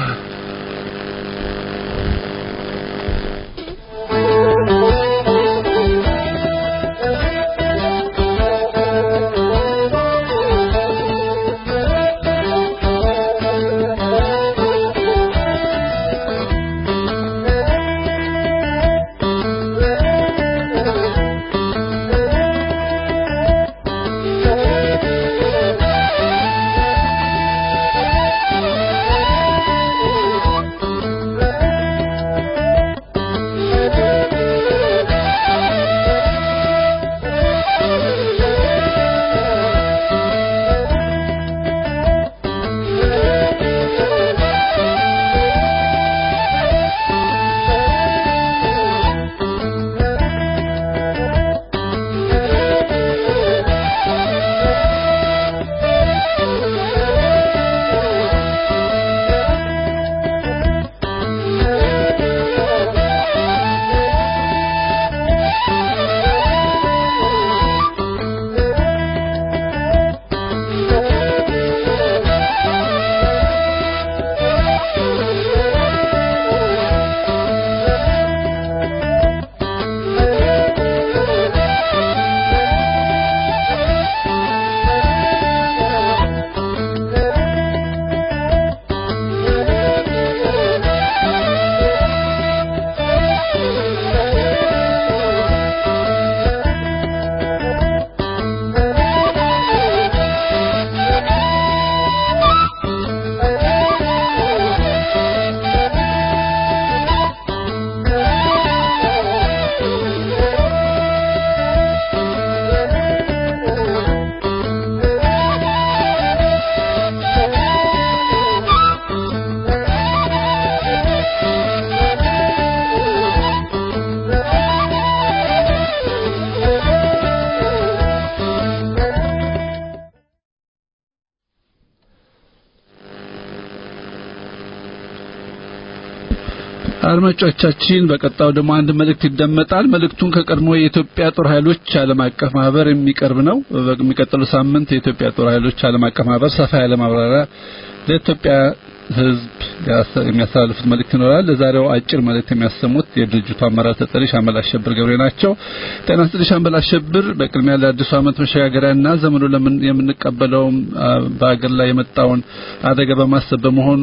አድማጮቻችን በቀጣው ደግሞ አንድ መልእክት ይደመጣል። መልእክቱን ከቀድሞ የኢትዮጵያ ጦር ኃይሎች ዓለም አቀፍ ማህበር የሚቀርብ ነው። በሚቀጥለው ሳምንት የኢትዮጵያ ጦር ኃይሎች ዓለም አቀፍ ማህበር ሰፋ ያለ ማብራሪያ ለኢትዮጵያ ሕዝብ የሚያስተላልፉት መልእክት ይኖራል። ለዛሬው አጭር መልእክት የሚያሰሙት የድርጅቱ አመራር ተጠሪ ሻምበል አሸብር ገብሬ ናቸው። ጤና ይስጥልኝ ሻምበል አሸብር። በቅድሚያ ለአዲሱ ዓመት መሸጋገሪያና ዘመኑ የምንቀበለው በአገር ላይ የመጣውን አደጋ በማሰብ በመሆኑ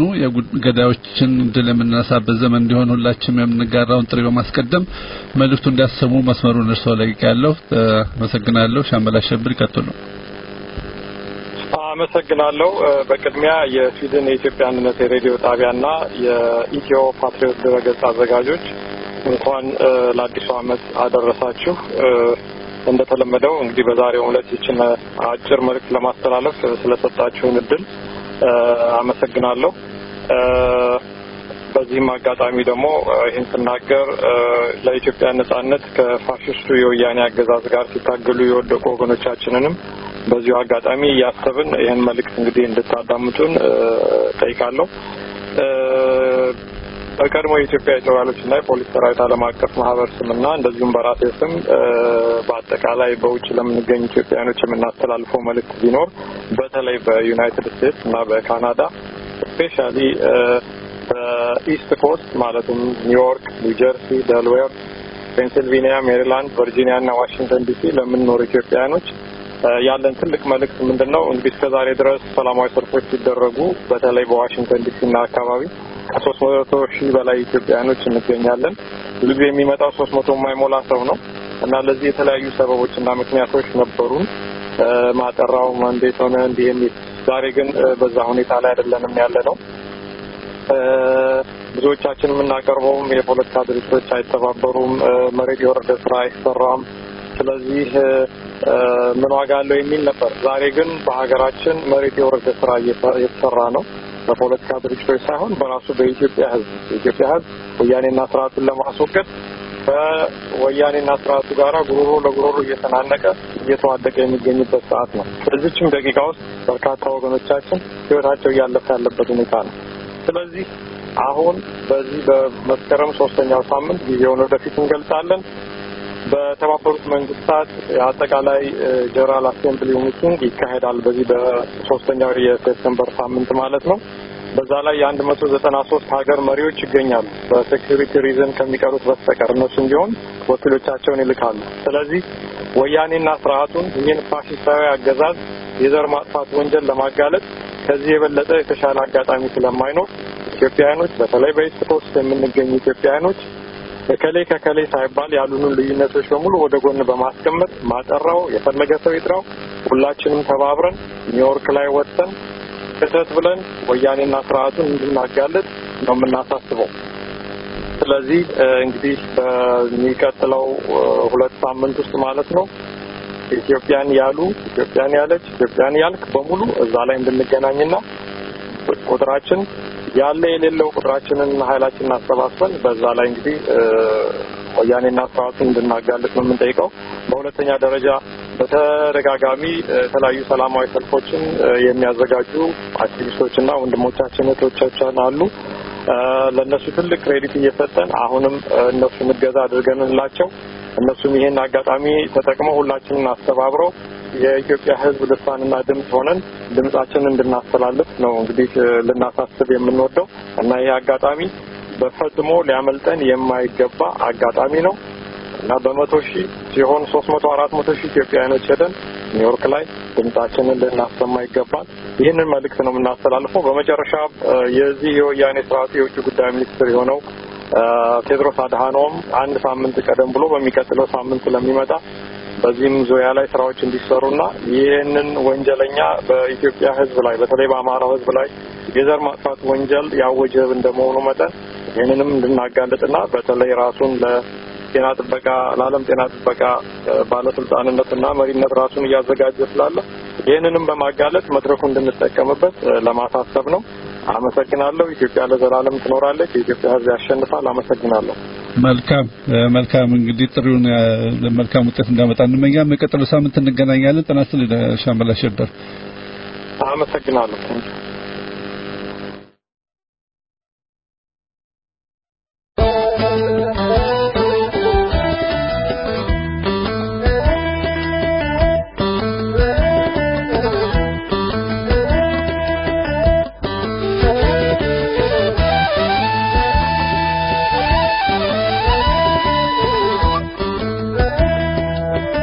የገዳዮችን ድል የምንነሳበት ዘመን እንዲሆን ሁላችንም የምንጋራውን ጥሪ በማስቀደም መልእክቱ እንዲያሰሙ መስመሩን እርስዎ ለቅቄያለሁ። አመሰግናለሁ። ሻምበል አሸብር ይቀጥሉ። አመሰግናለሁ። በቅድሚያ የስዊድን የኢትዮጵያ አንድነት የሬዲዮ ጣቢያና የኢትዮ ፓትሪዮት ድረገጽ አዘጋጆች እንኳን ለአዲሱ ዓመት አደረሳችሁ። እንደተለመደው እንግዲህ በዛሬው ዕለት ይችን አጭር መልእክት ለማስተላለፍ ስለሰጣችሁን እድል አመሰግናለሁ። በዚህም አጋጣሚ ደግሞ ይህን ስናገር ለኢትዮጵያ ነጻነት ከፋሽስቱ የወያኔ አገዛዝ ጋር ሲታገሉ የወደቁ ወገኖቻችንንም በዚሁ አጋጣሚ እያሰብን ይህን መልእክት እንግዲህ እንድታዳምጡን ጠይቃለሁ። በቀድሞ የኢትዮጵያ የጦር ኃይሎችና የፖሊስ ሰራዊት ዓለም አቀፍ ማህበር ስምና እንደዚሁም በራሴ ስም በአጠቃላይ በውጭ ለምንገኝ ኢትዮጵያውያኖች የምናስተላልፈው መልእክት ቢኖር በተለይ በዩናይትድ ስቴትስ እና በካናዳ ስፔሻሊ በኢስት ኮስት ማለትም ኒውዮርክ፣ ኒውጀርሲ፣ ደልዌር፣ ፔንሲልቬኒያ፣ ሜሪላንድ፣ ቨርጂኒያ እና ዋሽንግተን ዲሲ ለምንኖር ኢትዮጵያውያኖች ያለን ትልቅ መልእክት ምንድን ነው? እንግዲህ እስከዛሬ ድረስ ሰላማዊ ሰልፎች ሲደረጉ በተለይ በዋሽንግተን ዲሲ እና አካባቢ ከሶስት መቶ ሺህ በላይ ኢትዮጵያውያኖች እንገኛለን። ብዙ ጊዜ የሚመጣው ሶስት መቶ የማይሞላ ሰው ነው እና ለዚህ የተለያዩ ሰበቦች እና ምክንያቶች ነበሩን። ማጠራው እንዴት ሆነ እንዲህ የሚል ዛሬ ግን በዛ ሁኔታ ላይ አይደለንም ያለ ነው። ብዙዎቻችን የምናቀርበውም የፖለቲካ ድርጅቶች አይተባበሩም፣ መሬት የወረደ ስራ አይሰራም። ስለዚህ ምን ዋጋ አለው የሚል ነበር። ዛሬ ግን በሀገራችን መሬት የወረደ ስራ እየተሰራ ነው። በፖለቲካ ድርጅቶች ሳይሆን በራሱ በኢትዮጵያ ሕዝብ የኢትዮጵያ ሕዝብ ወያኔና ስርዓቱን ለማስወገድ ከወያኔና ስርዓቱ ጋራ ጉሮሮ ለጉሮሮ እየተናነቀ እየተዋደቀ የሚገኝበት ሰዓት ነው። በዚችም ደቂቃ ውስጥ በርካታ ወገኖቻችን ህይወታቸው እያለፈ ያለበት ሁኔታ ነው። ስለዚህ አሁን በዚህ በመስከረም ሶስተኛው ሳምንት ጊዜውን ወደፊት እንገልጻለን። በተባበሩት መንግስታት አጠቃላይ ጀነራል አሴምብሊ ሚቲንግ ይካሄዳል። በዚህ በሶስተኛው የሴፕቴምበር ሳምንት ማለት ነው። በዛ ላይ የአንድ መቶ ዘጠና ሶስት ሀገር መሪዎች ይገኛሉ። በሴኪሪቲ ሪዝን ከሚቀሩት በስተቀር እነሱም ቢሆን ወኪሎቻቸውን ይልካሉ። ስለዚህ ወያኔና ስርዓቱን ይህን ፋሽስታዊ አገዛዝ የዘር ማጥፋት ወንጀል ለማጋለጥ ከዚህ የበለጠ የተሻለ አጋጣሚ ስለማይኖር ኢትዮጵያውያኖች በተለይ በኢስት ኮስት የምንገኙ ኢትዮጵያውያኖች ከከሌ ከከሌ ሳይባል ያሉንን ልዩነቶች በሙሉ ወደ ጎን በማስቀመጥ ማጠራው የፈለገ ሰው ይጥራው፣ ሁላችንም ተባብረን ኒውዮርክ ላይ ወጥተን ክተት ብለን ወያኔና ስርዓቱን እንድናጋለጥ ነው የምናሳስበው። ስለዚህ እንግዲህ በሚቀጥለው ሁለት ሳምንት ውስጥ ማለት ነው ኢትዮጵያን ያሉ ኢትዮጵያን ያለች ኢትዮጵያን ያልክ በሙሉ እዛ ላይ እንድንገናኝና ቁጥራችን ያለ የሌለው ቁጥራችንን ኃይላችንን አሰባስበን በዛ ላይ እንግዲህ ወያኔና ስርዓቱን እንድናጋልጥ ነው የምንጠይቀው። በሁለተኛ ደረጃ በተደጋጋሚ የተለያዩ ሰላማዊ ሰልፎችን የሚያዘጋጁ አክቲቪስቶችና ወንድሞቻችን እህቶቻችን አሉ። ለእነሱ ትልቅ ክሬዲት እየሰጠን አሁንም እነሱን እገዛ አድርገንላቸው እነሱም ይሄን አጋጣሚ ተጠቅመው ሁላችንን አስተባብረው የኢትዮጵያ ሕዝብ ልሳንና ድምፅ ሆነን ድምጻችንን እንድናስተላልፍ ነው እንግዲህ ልናሳስብ የምንወደው እና ይሄ አጋጣሚ በፈጽሞ ሊያመልጠን የማይገባ አጋጣሚ ነው እና በመቶ ሺህ ሲሆን ሶስት መቶ አራት መቶ ሺህ ኢትዮጵያውያኖች ሄደን ኒውዮርክ ላይ ድምጻችንን ልናሰማ ይገባል። ይህንን መልእክት ነው የምናስተላልፈው። በመጨረሻ የዚህ የወያኔ ስርዓቱ የውጭ ጉዳይ ሚኒስትር የሆነው ቴድሮስ አድሃኖም አንድ ሳምንት ቀደም ብሎ በሚቀጥለው ሳምንት ስለሚመጣ በዚህም ዙሪያ ላይ ስራዎች እንዲሰሩና ይህንን ወንጀለኛ በኢትዮጵያ ሕዝብ ላይ በተለይ በአማራው ሕዝብ ላይ የዘር ማጥፋት ወንጀል ያወጀ እንደመሆኑ መጠን ይህንንም እንድናጋልጥና በተለይ ራሱን ለጤና ጥበቃ ለዓለም ጤና ጥበቃ ባለስልጣንነትና መሪነት ራሱን እያዘጋጀ ስላለ ይህንንም በማጋለጥ መድረኩ እንድንጠቀምበት ለማሳሰብ ነው። አመሰግናለሁ። ኢትዮጵያ ለዘላለም ትኖራለች። የኢትዮጵያ ሕዝብ ያሸንፋል። አመሰግናለሁ። መልካም መልካም። እንግዲህ ጥሪውን መልካም ውጤት እንዳመጣ እንመኛለን። በቀጥሎ ሳምንት እንገናኛለን። ጤና ይስጥልኝ ሻምበል አሸበር። አመሰግናለሁ።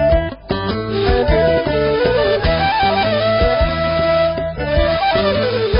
Thank you.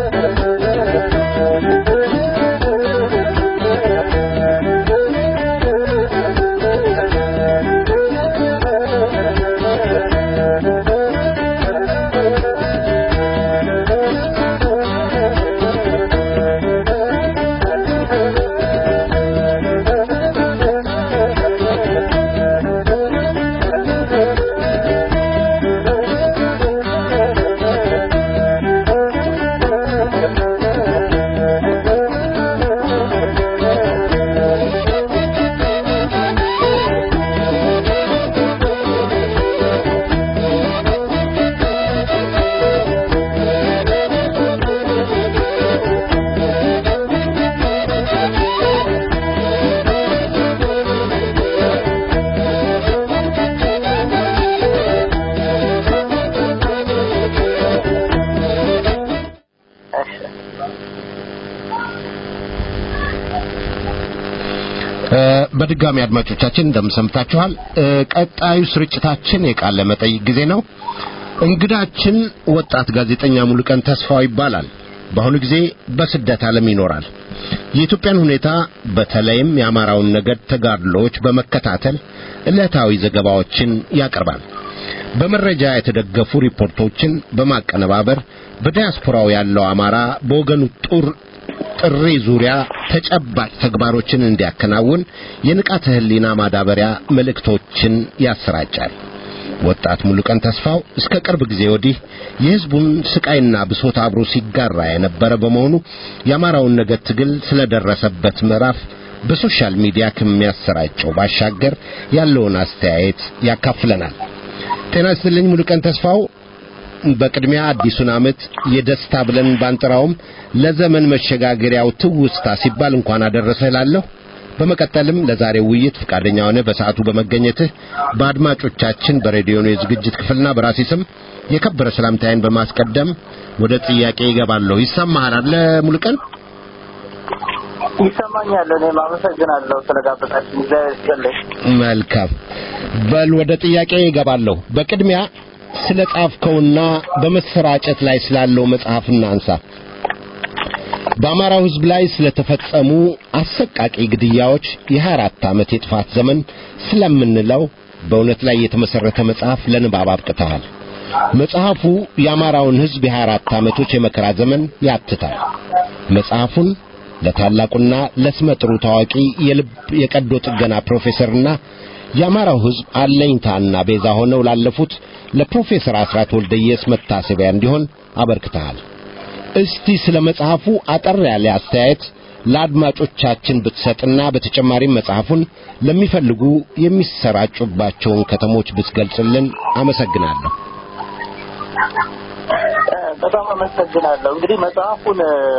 በድጋሚ አድማጮቻችን እንደምሰምታችኋል። ቀጣዩ ስርጭታችን የቃለ መጠይቅ ጊዜ ነው። እንግዳችን ወጣት ጋዜጠኛ ሙሉቀን ተስፋው ይባላል። በአሁኑ ጊዜ በስደት ዓለም ይኖራል። የኢትዮጵያን ሁኔታ በተለይም የአማራውን ነገድ ተጋድሎዎች በመከታተል ዕለታዊ ዘገባዎችን ያቀርባል። በመረጃ የተደገፉ ሪፖርቶችን በማቀነባበር በዲያስፖራው ያለው አማራ በወገኑ ጡር ጥሪ ዙሪያ ተጨባጭ ተግባሮችን እንዲያከናውን የንቃተ ህሊና ማዳበሪያ መልእክቶችን ያሰራጫል። ወጣት ሙሉቀን ተስፋው እስከ ቅርብ ጊዜ ወዲህ የህዝቡን ስቃይና ብሶት አብሮ ሲጋራ የነበረ በመሆኑ የአማራውን ነገድ ትግል ስለደረሰበት ምዕራፍ በሶሻል ሚዲያ ከሚያሰራጨው ባሻገር ያለውን አስተያየት ያካፍለናል። ጤና ይስጥልኝ ሙሉቀን ተስፋው። በቅድሚያ አዲሱን ዓመት የደስታ ብለን ባንጠራውም ለዘመን መሸጋገሪያው ትውስታ ሲባል እንኳን አደረሰህ እላለሁ። በመቀጠልም ለዛሬው ውይይት ፈቃደኛ ሆነ በሰዓቱ በመገኘትህ በአድማጮቻችን በሬዲዮኑ የዝግጅት ክፍልና በራሴ ስም የከበረ ሰላምታዬን በማስቀደም ወደ ጥያቄ ይገባለሁ። ይሰማሃል አለ ሙሉቀን? ይሰማኛል። እኔም አመሰግናለሁ ስለጋበዛችን። እግዚአብሔር ይስጥልኝ። መልካም በል ወደ ጥያቄ ይገባለሁ። በቅድሚያ ስለ ጻፍከውና በመሰራጨት ላይ ስላለው መጽሐፍ እናንሳ። በአማራው ሕዝብ ላይ ስለተፈጸሙ አሰቃቂ ግድያዎች የ24 ዓመት የጥፋት ዘመን ስለምንለው በእውነት ላይ የተመሰረተ መጽሐፍ ለንባብ አብቅተሃል። መጽሐፉ የአማራውን ሕዝብ የ24 ዓመቶች የመከራ ዘመን ያትታል። መጽሐፉን ለታላቁና ለስመጥሩ ታዋቂ የልብ የቀዶ ጥገና ፕሮፌሰርና የአማራው ሕዝብ አለኝታና ቤዛ ሆነው ላለፉት ለፕሮፌሰር አስራት ወልደየስ መታሰቢያ እንዲሆን አበርክተሃል። እስቲ ስለ መጽሐፉ አጠር ያለ አስተያየት ለአድማጮቻችን ብትሰጥና በተጨማሪም መጽሐፉን ለሚፈልጉ የሚሰራጩባቸውን ከተሞች ብትገልጽልን አመሰግናለሁ። በጣም አመሰግናለሁ። እንግዲህ መጽሐፉን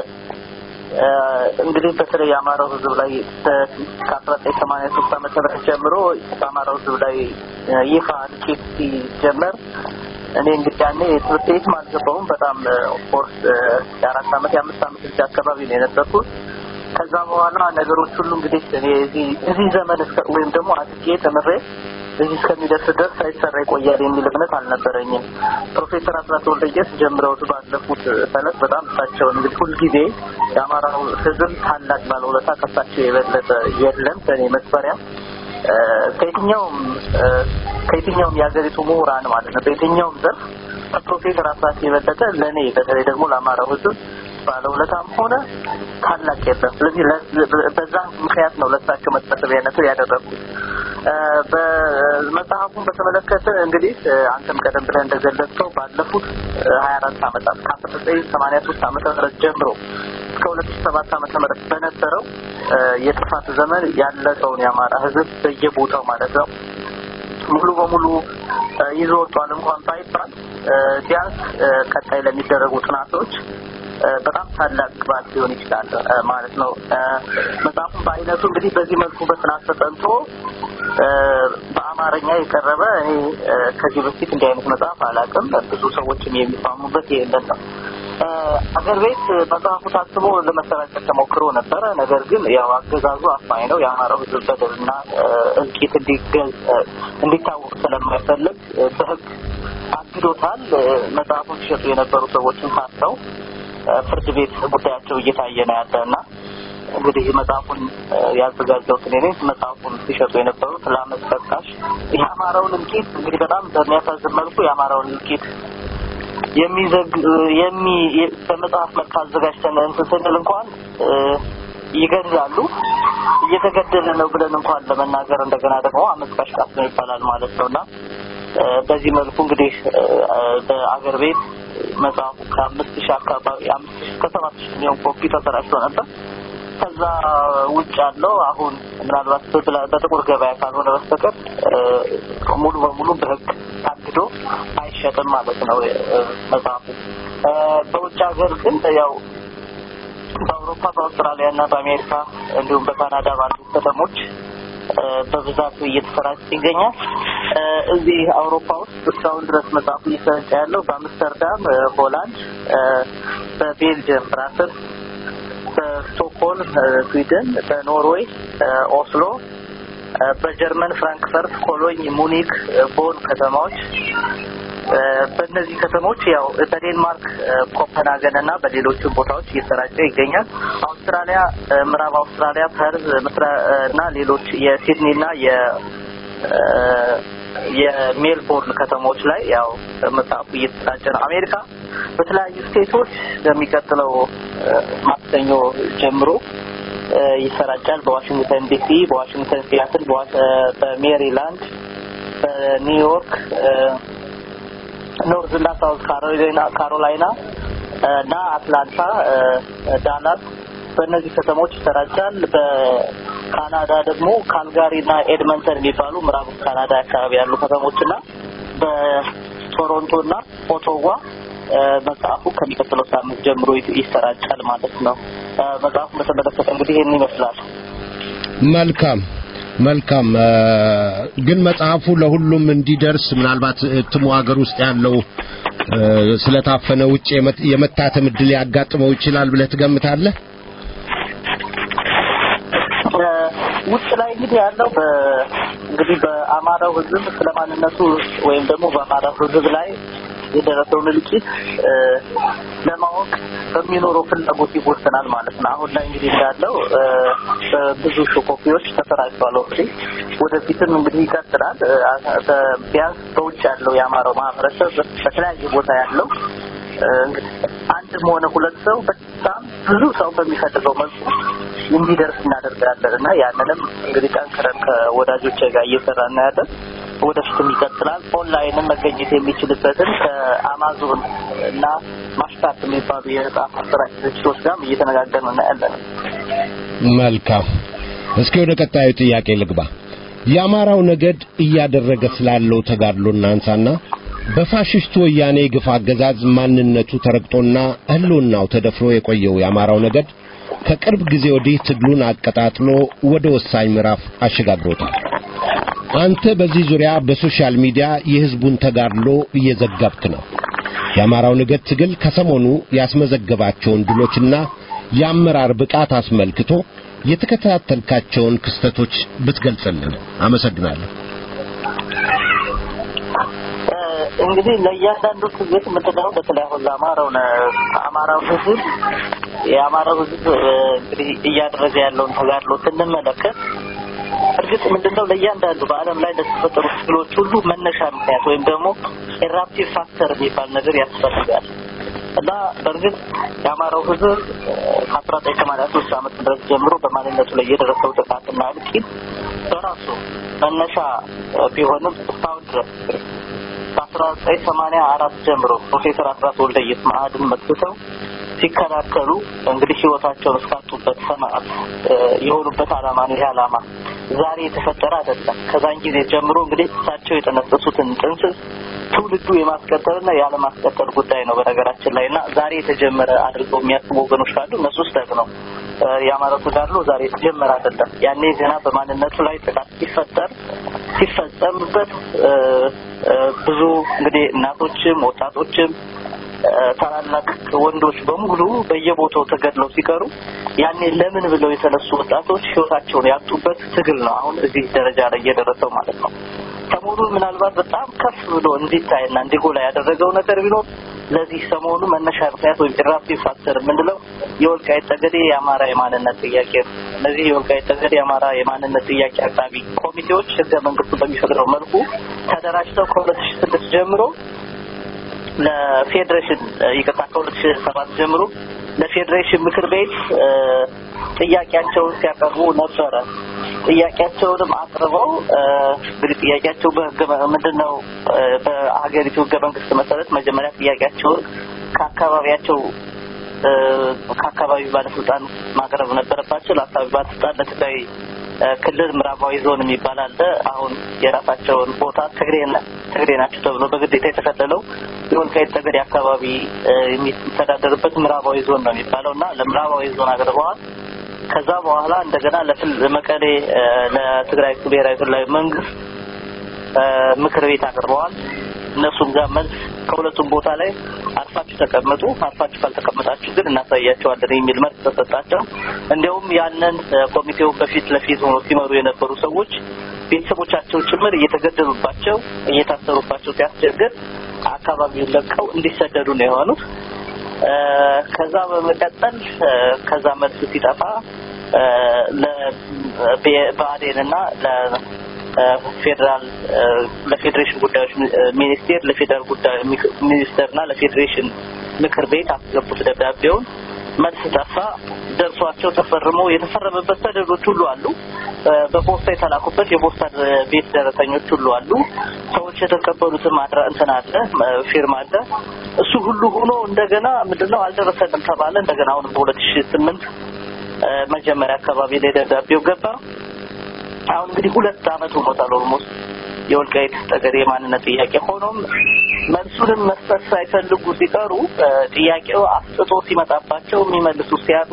እንግዲህ በተለይ የአማራው ሕዝብ ላይ ከአስራ ዘጠኝ ሰማንያ ሶስት ዓመተ ምህረት ጀምሮ በአማራው ሕዝብ ላይ ይፋ እልቂት ሲጀመር እኔ እንግዲህ ያኔ ትምህርት ቤትም አልገባሁም። በጣም ኦፍኮርስ የአራት ዓመት የአምስት ዓመት ልጅ አካባቢ ነው የነበርኩት። ከዛ በኋላ ነገሮች ሁሉ እንግዲህ እኔ እዚህ ዘመን ወይም ደግሞ አድጌ ተምሬ እዚህ እስከሚደርስ ድረስ ሳይሰራ ይቆያል የሚል እምነት አልነበረኝም። ፕሮፌሰር አስራት ወልደየስ ጀምረውት ባለፉት ፈለግ በጣም እሳቸውን እንግዲህ ሁልጊዜ የአማራው ሕዝብ ታላቅ ባለውለታ ከሳቸው የበለጠ የለም ከእኔ መስፈሪያ ከየትኛውም ከየትኛውም የሀገሪቱ ምሁራን ማለት ነው በየትኛውም ዘርፍ ከፕሮፌሰር አስራት የበለጠ ለእኔ በተለይ ደግሞ ለአማራው ሕዝብ ባለውለታም ሆነ ታላቅ የለም። ስለዚህ በዛ ምክንያት ነው ለእሳቸው መታሰቢያነቱ ያደረጉት። በመጽሐፉን በተመለከተ እንግዲህ አንተም ቀደም ብለህ እንደገለጽከው ባለፉት ሀያ አራት ዓመታት ከአስራ ዘጠኝ ሰማንያ ሶስት ዓመተ ምህረት ጀምሮ እስከ ሁለት ሺ ሰባት ዓመተ ምህረት በነበረው የጥፋት ዘመን ያለቀውን የአማራ ህዝብ በየቦታው ማለት ነው ሙሉ በሙሉ ይዞ ወጥቷል እንኳን ባይባል ቢያንስ ቀጣይ ለሚደረጉ ጥናቶች በጣም ታላቅ ግባት ሊሆን ይችላል ማለት ነው። መጽሐፉን በአይነቱ እንግዲህ በዚህ መልኩ በጥናት ተጠንቶ በአማርኛ የቀረበ እኔ ከዚህ በፊት እንዲህ አይነት መጽሐፍ አላውቅም። ብዙ ሰዎችም የሚስማሙበት ይሄንን ነው። አገር ቤት መጽሐፉ ታስቦ ለመሰራጨት ተሞክሮ ነበረ። ነገር ግን ያው አገዛዙ አፋኝ ነው። የአማራው ህዝብ በደልና እልቂት እንዲታወቅ ስለማይፈልግ በህግ አግዶታል። መጽሐፉን ሲሸጡ የነበሩ ሰዎችን ታስረው ፍርድ ቤት ጉዳያቸው እየታየ ነው ያለ እና እንግዲህ መጽሐፉን ያዘጋጀው እኔ ነኝ። መጽሐፉን ሲሸጡ የነበሩት ለአመት ጠቃሽ የአማራውን እልቂት እንግዲህ በጣም በሚያሳዝን መልኩ የአማራውን እልቂት የሚዘግ የሚ በመጽሐፍ መልክ አዘጋጅተን እንትን ስንል እንኳን ይገድላሉ። እየተገደለ ነው ብለን እንኳን ለመናገር እንደገና ደግሞ አመት ቀሽቃሽ ነው ይባላል ማለት ነው እና በዚህ መልኩ እንግዲህ በአገር ቤት መጽሐፉ ከአምስት ሺህ አካባቢ አምስት ሺህ ከሰባት ሺህ የሚሆን ኮፒ ተሰራጭቶ ነበር። ከዛ ውጭ ያለው አሁን ምናልባት በጥቁር ገበያ ካልሆነ በስተቀር ሙሉ በሙሉ በሕግ ታግዶ አይሸጥም ማለት ነው መጽሐፉ። በውጭ ሀገር ግን ያው በአውሮፓ በአውስትራሊያ እና በአሜሪካ እንዲሁም በካናዳ ባሉ ከተሞች በብዛት እየተሰራጨ ይገኛል። እዚህ አውሮፓ ውስጥ እስካሁን ድረስ መጽሐፉ እየተሰራጨ ያለው በአምስተርዳም ሆላንድ፣ በቤልጅየም ብራስልስ፣ በስቶክሆልም ስዊድን፣ በኖርዌይ ኦስሎ፣ በጀርመን ፍራንክፈርት፣ ኮሎኝ፣ ሙኒክ፣ ቦን ከተማዎች በእነዚህ ከተሞች ያው በዴንማርክ ኮፐንሃገን እና በሌሎችም ቦታዎች እየተሰራጨ ይገኛል። አውስትራሊያ፣ ምዕራብ አውስትራሊያ ፐርዝ እና ሌሎች የሲድኒ እና የ የሜልቦርን ከተሞች ላይ ያው መጽሐፉ እየተሰራጨ ነው። አሜሪካ በተለያዩ ስቴቶች በሚቀጥለው ማክሰኞ ጀምሮ ይሰራጫል። በዋሽንግተን ዲሲ፣ በዋሽንግተን ሲያትል፣ በሜሪላንድ፣ በኒውዮርክ ኖርዝ እና ሳውዝ ካሮላይና ካሮላይና እና አትላንታ፣ ዳላስ በእነዚህ ከተሞች ይሰራጫል። በካናዳ ደግሞ ካልጋሪ እና ኤድመንተን የሚባሉ ምዕራብ ካናዳ አካባቢ ያሉ ከተሞች እና በቶሮንቶ እና ኦቶዋ መጽሐፉ ከሚቀጥለው ሳምንት ጀምሮ ይሰራጫል ማለት ነው። መጽሐፉን በተመለከተ እንግዲህ ይህን ይመስላል። መልካም መልካም። ግን መጽሐፉ ለሁሉም እንዲደርስ ምናልባት እትሙ ሀገር ውስጥ ያለው ስለታፈነ ውጭ የመታተም እድል ያጋጥመው ይችላል ብለህ ትገምታለህ? ውጭ ላይ እንግዲህ ያለው እንግዲህ በአማራው ሕዝብ ስለማንነቱ ወይም ደግሞ በአማራው ሕዝብ ላይ የደረሰውን እልቂት ለማወቅ በሚኖረው ፍላጎት ይወሰናል ማለት ነው። አሁን ላይ እንግዲህ እንዳለው ብዙ ሺህ ኮፒዎች ተሰራጭተዋል። እንግዲህ ወደፊትም እንግዲህ ይቀጥላል። ቢያንስ በውጭ ያለው የአማራው ማህበረሰብ በተለያየ ቦታ ያለው እንግዲህ አንድም ሆነ ሁለት ሰው በጣም ብዙ ሰው በሚፈልገው መልኩ እንዲደርስ እናደርጋለን እና ያንንም እንግዲህ ጠንክረን ከወዳጆች ጋር እየሰራ እናያለን። ወደፊትም ይቀጥላል። ኦንላይንም መገኘት የሚችልበትን ከአማዞን እና ማሽካት የሚባሉ የመጽሐፍ አሰራጭ ድርጅቶች ጋርም እየተነጋገርን እናያለን። መልካም። እስኪ ወደ ቀጣዩ ጥያቄ ልግባ። የአማራው ነገድ እያደረገ ስላለው ተጋድሎ እናንሳና በፋሽስቱ ወያኔ ግፍ አገዛዝ ማንነቱ ተረግጦና ሕልውናው ተደፍሮ የቆየው የአማራው ነገድ ከቅርብ ጊዜ ወዲህ ትግሉን አቀጣጥሎ ወደ ወሳኝ ምዕራፍ አሸጋግሮታል። አንተ በዚህ ዙሪያ በሶሻል ሚዲያ የሕዝቡን ተጋድሎ እየዘገብክ ነው። የአማራው ነገድ ትግል ከሰሞኑ ያስመዘገባቸውን ድሎችና የአመራር ብቃት አስመልክቶ የተከታተልካቸውን ክስተቶች ብትገልጽልን አመሰግናለሁ። እንግዲህ ለእያንዳንዱ ትግል የምትለው በተለይ አሁን ለአማራው አማራው ህዝብ የአማራው ህዝብ እንግዲህ እያደረገ ያለውን ተጋድሎ ስንመለከት እርግጥ ምንድነው ለእያንዳንዱ በዓለም ላይ ለተፈጠሩ ትግሎች ሁሉ መነሻ ምክንያት ወይም ደግሞ ኤራፕቲቭ ፋክተር የሚባል ነገር ያስፈልጋል እና በእርግጥ የአማራው ህዝብ ከአስራ ዘጠኝ ሰማንያ ሶስት ዓመት ድረስ ጀምሮ በማንነቱ ላይ የደረሰው ጥቃትና እልቂት በራሱ መነሻ ቢሆንም እስካሁን ድረስ ከአስራ ዘጠኝ ሰማንያ አራት ጀምሮ ፕሮፌሰር አስራት ወልደየስ መአድን መስርተው ሲከላከሉ እንግዲህ ህይወታቸውን እስካጡበት ሰማዕት የሆኑበት ዓላማ ነው። ይህ ዓላማ ዛሬ የተፈጠረ አይደለም። ከዛን ጊዜ ጀምሮ እንግዲህ እሳቸው የጠነሰሱትን ጥንስስ ትውልዱ የማስቀጠልና ያለማስቀጠል ጉዳይ ነው በነገራችን ላይ እና ዛሬ የተጀመረ አድርገው የሚያስቡ ወገኖች ካሉ እነሱ ስህተት ነው። የአማራው ተጋድሎ ዛሬ የተጀመረ አይደለም። ያኔ ገና በማንነቱ ላይ ጥቃት ሲፈጠር ሲፈጸምበት ብዙ እንግዲህ እናቶችም ወጣቶችም ታላላቅ ወንዶች በሙሉ በየቦታው ተገድለው ሲቀሩ ያኔ ለምን ብለው የተነሱ ወጣቶች ህይወታቸውን ያጡበት ትግል ነው። አሁን እዚህ ደረጃ ላይ እየደረሰው ማለት ነው። ሰሞኑን ምናልባት በጣም ከፍ ብሎ እንዲታይና እንዲጎላ ያደረገው ነገር ቢኖር ለዚህ ሰሞኑ መነሻ ምክንያት ወይም ኢራፕቲቭ ፋክተር የምንለው የወልቃይት ጠገዴ የአማራ የማንነት ጥያቄ ነው። እነዚህ የወልቃይት ጠገዴ የአማራ የማንነት ጥያቄ አቅራቢ ኮሚቴዎች ህገ መንግስቱ በሚፈቅደው መልኩ ተደራጅተው ከሁለት ሺ ስድስት ጀምሮ ለፌዴሬሽን ይቅርታ ከሁለት ሺ ሰባት ጀምሮ ለፌዴሬሽን ምክር ቤት ጥያቄያቸውን ሲያቀርቡ ነበረ። ጥያቄያቸውንም አቅርበው እንግዲህ ጥያቄያቸው በህገ ምንድን ነው በሀገሪቱ ህገ መንግስት መሰረት መጀመሪያ ጥያቄያቸውን ከአካባቢያቸው ከአካባቢ ባለስልጣን ማቅረብ ነበረባቸው። ለአካባቢ ባለስልጣን ለትግራይ ክልል ምዕራባዊ ዞን የሚባል አለ። አሁን የራሳቸውን ቦታ ትግሬ ትግሬ ናቸው ተብሎ በግዴታ የተከለለው የወልቃይት ጠገዴ አካባቢ የሚተዳደርበት ምዕራባዊ ዞን ነው የሚባለው እና ለምዕራባዊ ዞን አቅርበዋል። ከዛ በኋላ እንደገና ለመቀሌ ለትግራይ ብሔራዊ ክልላዊ መንግስት ምክር ቤት አቅርበዋል። እነሱም ጋር መልስ ከሁለቱም ቦታ ላይ አርፋችሁ ተቀመጡ፣ አርፋችሁ ካልተቀመጣችሁ ግን እናሳያቸዋለን የሚል መልስ ተሰጣቸው። እንዲያውም ያንን ኮሚቴው በፊት ለፊት ሆኖ ሲመሩ የነበሩ ሰዎች ቤተሰቦቻቸው ጭምር እየተገደሉባቸው እየታሰሩባቸው ሲያስቸግር አካባቢውን ለቀው እንዲሰደዱ ነው የሆኑት። ከዛ በመቀጠል ከዛ መልስ ሲጠፋ ለብአዴንና ለፌዴራል ለፌዴሬሽን ጉዳዮች ሚኒስቴር ለፌዴራል ጉዳዮች ሚኒስቴርና ለፌዴሬሽን ምክር ቤት አስገቡት ደብዳቤውን። መልስ ጠፋ። ደርሷቸው ተፈርሞ የተፈረመበት ሰነዶች ሁሉ አሉ። በፖስታ የተላኩበት የፖስታ ቤት ደረሰኞች ሁሉ አሉ። ሰዎች የተቀበሉትም አድራ እንትን አለ ፊርማ አለ። እሱ ሁሉ ሆኖ እንደገና ምንድነው አልደረሰንም ተባለ። እንደገና አሁን በሁለት ሺ ስምንት መጀመሪያ አካባቢ ላይ ደብዳቤው ገባ። አሁን እንግዲህ ሁለት አመት ሆኖታል ኦልሞስት የወልቃይት ጠገዴ የማንነት ጥያቄ ሆኖም መልሱንም መስጠት ሳይፈልጉ ሲቀሩ ጥያቄው አስጥቶ ሲመጣባቸው የሚመልሱ ሲያጡ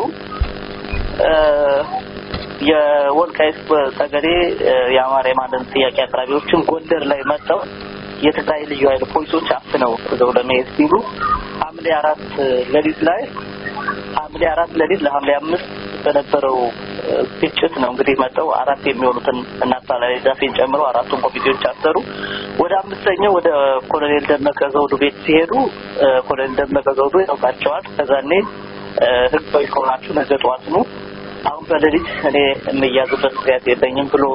የወልቃይት ጠገዴ የአማራ የማንነት ጥያቄ አቅራቢዎችን ጎንደር ላይ መጥተው የትግራይ ልዩ ኃይል ፖሊሶች አፍነው ይዘው ለመሄድ ሲሉ ሐምሌ አራት ሌሊት ላይ ሐምሌ አራት ሌሊት ለሐምሌ አምስት በነበረው ግጭት ነው እንግዲህ መጠው አራት የሚሆኑትን እናት ላይ ዛፌን ጨምሮ አራቱን ኮሚቴዎች አሰሩ። ወደ አምስተኛው ወደ ኮሎኔል ደመቀ ዘውዱ ቤት ሲሄዱ ኮሎኔል ደመቀ ዘውዱ ያውቃቸዋል። ከዛኔ ህጋዊ ከሆናችሁ ነገ ጠዋት ነው አሁን በሌሊት እኔ የምያዙበት ምክንያት የለኝም ብሎ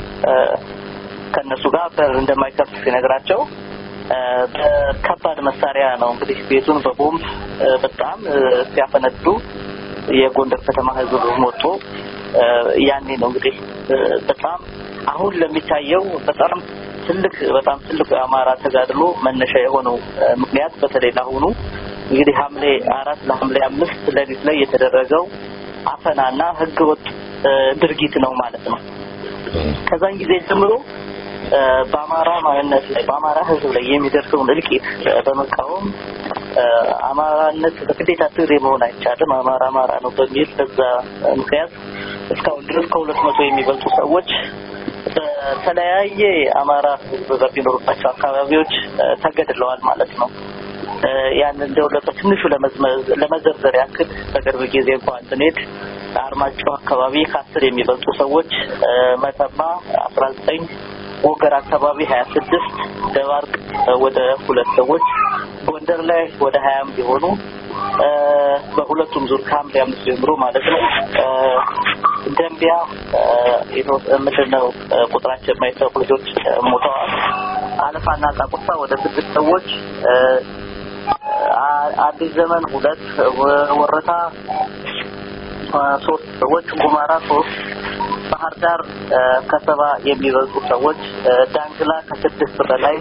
ከእነሱ ጋር በር እንደማይከፍት ሲነግራቸው በከባድ መሳሪያ ነው እንግዲህ ቤቱን በቦምብ በጣም ሲያፈነዱ የጎንደር ከተማ ህዝብ ሞቶ ያኔ ነው እንግዲህ በጣም አሁን ለሚታየው በጣም ትልቅ በጣም ትልቅ የአማራ ተጋድሎ መነሻ የሆነው ምክንያት በተለይ ለአሁኑ እንግዲህ ሐምሌ አራት ለሐምሌ አምስት ሌሊት ላይ የተደረገው አፈናና ህገወጥ ድርጊት ነው ማለት ነው። ከዛን ጊዜ ጀምሮ በአማራ ማንነት ላይ በአማራ ህዝብ ላይ የሚደርሰውን እልቂት በመቃወም አማራነት በግዴታ ትግሬ መሆን አይቻልም፣ አማራ አማራ ነው በሚል በዛ ምክንያት እስካሁን ድረስ ከሁለት መቶ የሚበልጡ ሰዎች በተለያየ አማራ ህዝብ በሚኖሩባቸው አካባቢዎች ተገድለዋል ማለት ነው። ያን እንደው በትንሹ ለመዘርዘር ያክል በቅርብ ጊዜ እንኳን ስንሄድ አርማጭሆ አካባቢ ከአስር የሚበልጡ ሰዎች፣ መተማ አስራ ዘጠኝ ወገር አካባቢ ሀያ ስድስት ደባርቅ ወደ ሁለት ሰዎች ጎንደር ላይ ወደ ሀያም ቢሆኑ በሁለቱም ዙር ከሐምሌ አምስት ጀምሮ ማለት ነው ደንቢያ ምንድን ነው ቁጥራቸው የማይታወቁ ልጆች ሞተዋል። አለፋና ጣቁሳ ወደ ስድስት ሰዎች አዲስ ዘመን ሁለት ወረታ ሶስት ሰዎች ጉማራ ሶስት ባህር ዳር ከሰባ የሚበልጡ ሰዎች ዳንግላ ከስድስት በላይ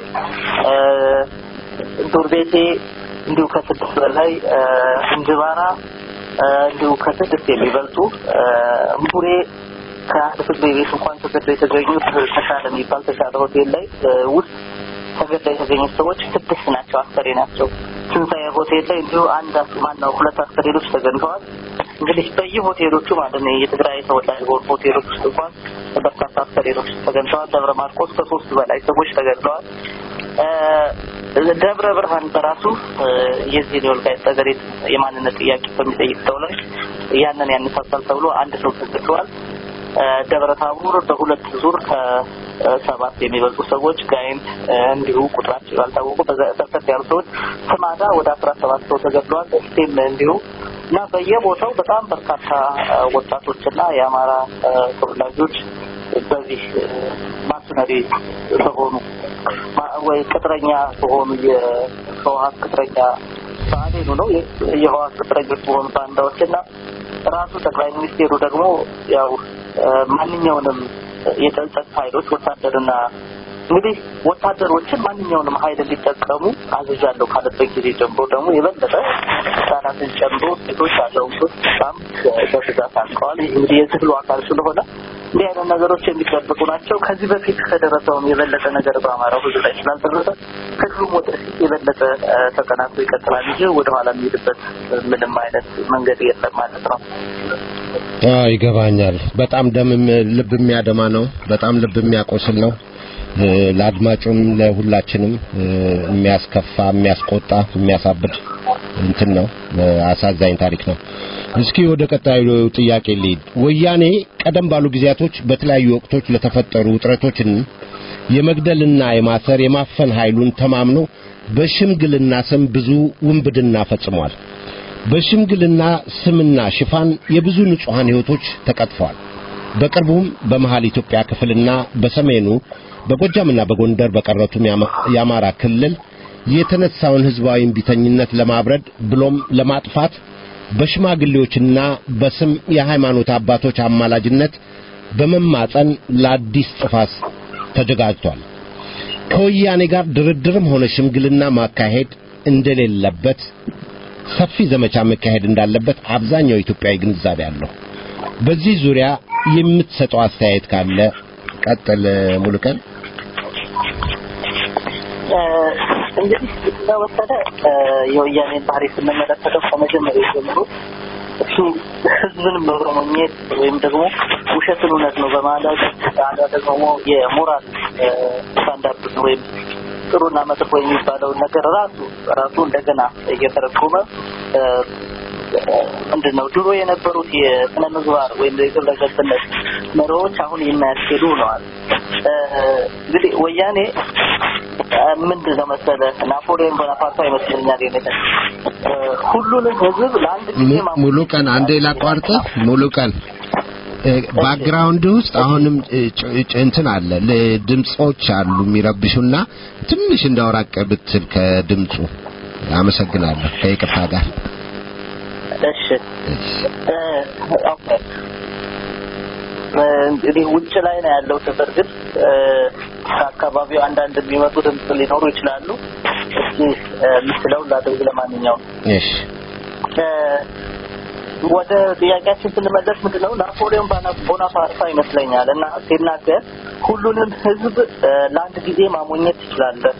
ዱር ቤቴ እንዲሁ ከስድስት በላይ እንጅባራ እንዲሁ ከስድስት የሚበልጡ ቡሬ ከአንድ ፍርድ ቤት እንኳን ተገድለው የተገኙት ተሻለ የሚባል ተሻለ ሆቴል ላይ ውስጥ ተገድለው የተገኙት ሰዎች ስድስት ናቸው፣ አስከሬ ናቸው። ትንሣኤ ሆቴል ላይ እንዲሁ አንድ ማነው ሁለት አስከሬኖች ተገኝተዋል። እንግዲህ በየሆቴሎቹ ማለት ነው የትግራይ ተወላጅ በሆኑ ሆቴሎች ውስጥ እንኳን በርካታ አስከሬኖች ተገኝተዋል። ደብረ ማርቆስ ከሶስት በላይ ሰዎች ተገድለዋል። ደብረ ብርሃን በራሱ የዚህ የወልቃይት ጠገዴ የማንነት ጥያቄ በሚጠይቅ ሰው ላይ ያንን ያነሳሳል ተብሎ አንድ ሰው ተገድለዋል። ደብረ ታቦር በሁለት ዙር ከሰባት የሚበልጡ ሰዎች ጋይንት እንዲሁ ቁጥራቸው ያልታወቁ በርከት ያሉ ሰዎች ስማዳ ወደ አስራ ሰባት ሰው ተገድለዋል። እስቴም እንዲሁ እና በየቦታው በጣም በርካታ ወጣቶችና የአማራ ተወላጆች በዚህ ማስነሪ በሆኑ ወይ ቅጥረኛ በሆኑ የህወሀት ቅጥረኛ ብአዴኑ ነው የህወሀት ቅጥረኞች በሆኑ ባንዳዎች እና ራሱ ጠቅላይ ሚኒስቴሩ ደግሞ ያው ማንኛውንም የጸጥታ ኃይሎች ወታደርና እንግዲህ ወታደሮችን ማንኛውንም ኃይል እንዲጠቀሙ አዝዣለሁ ካለበት ጊዜ ጀምሮ ደግሞ የበለጠ ህጻናትን ጨምሮ ሴቶች፣ አዛውንቶች በጣም በብዛት አልቀዋል። ይህ እንግዲህ የትግሉ አካል ስለሆነ እንዲህ አይነት ነገሮች የሚጠብቁ ናቸው። ከዚህ በፊት ከደረሰውም የበለጠ ነገር በአማራው ህዝብ ላይ ስላልደረሰ ትግሉም ወደፊት የበለጠ ተጠናክሮ ይቀጥላል እንጂ ወደኋላ የሚሄድበት ምንም አይነት መንገድ የለም ማለት ነው። አዎ ይገባኛል። በጣም ደም ልብ የሚያደማ ነው። በጣም ልብ የሚያቆስል ነው። ለአድማጩም ለሁላችንም የሚያስከፋ፣ የሚያስቆጣ፣ የሚያሳብድ እንትን ነው። አሳዛኝ ታሪክ ነው። እስኪ ወደ ቀጣዩ ጥያቄ ልሂድ። ወያኔ ቀደም ባሉ ጊዜያቶች በተለያዩ ወቅቶች ለተፈጠሩ ውጥረቶችን የመግደልና የማሰር የማፈን ኃይሉን ተማምኖ በሽምግልና ስም ብዙ ውንብድና ፈጽሟል። በሽምግልና ስምና ሽፋን የብዙ ንጹሐን ሕይወቶች ተቀጥፈዋል። በቅርቡም በመሃል ኢትዮጵያ ክፍልና በሰሜኑ በጎጃምና በጎንደር በቀረቱም የአማራ ክልል የተነሳውን ሕዝባዊ እምቢተኝነት ለማብረድ ብሎም ለማጥፋት በሽማግሌዎችና በስም የሃይማኖት አባቶች አማላጅነት በመማጸን ለአዲስ ጥፋት ተዘጋጅቷል። ከወያኔ ጋር ድርድርም ሆነ ሽምግልና ማካሄድ እንደሌለበት ሰፊ ዘመቻ መካሄድ እንዳለበት አብዛኛው ኢትዮጵያዊ ግንዛቤ አለው። በዚህ ዙሪያ የምትሰጠው አስተያየት ካለ ቀጥል ሙሉቀን። እንግዲህ ስለወሰደ የወያኔን ባህሪ ስንመለከተው ከመጀመሪያ ጀምሮ እሱ ህዝብን በመሞኘት ወይም ደግሞ ውሸትን እውነት ነው በማለት አዳ ደግሞ የሞራል ስታንዳርድ ወይም ጥሩና መጥፎ የሚባለውን ነገር ራሱ ራሱ እንደገና እየተረጎመ ምንድን ነው ድሮ የነበሩት የስነ ምግባር ወይም የግብረ ገብነት መሪዎች አሁን የማያስኬዱ ሆነዋል። እንግዲህ ወያኔ ምንድን ነው መሰለ ናፖሊዮን ቦናፓርታ ይመስለኛል የኔ ሁሉንም ህዝብ ለአንድ ጊዜ ሙሉ ቀን አንዴ ላቋርጥ ሙሉ ቀን ባክግራውንድ ውስጥ አሁንም እንትን አለ ድምጾች አሉ የሚረብሹና ትንሽ እንዳወራቀ ብትል ከድምጹ አመሰግናለሁ ከይቅርታ ጋር እሺ ኦኬ እንግዲህ ውጭ ላይ ነው ያለው በእርግጥ ከአካባቢው አንዳንድ የሚመጡ ድምፅ ሊኖሩ ይችላሉ እስኪ ምስለው ላድርግ ለማንኛውም እሺ ወደ ጥያቄያችን ስንመለስ ምንድን ነው ናፖሊዮን ቦናፓርታ ይመስለኛል እና ሲናገር ሁሉንም ህዝብ ለአንድ ጊዜ ማሞኘት ትችላለህ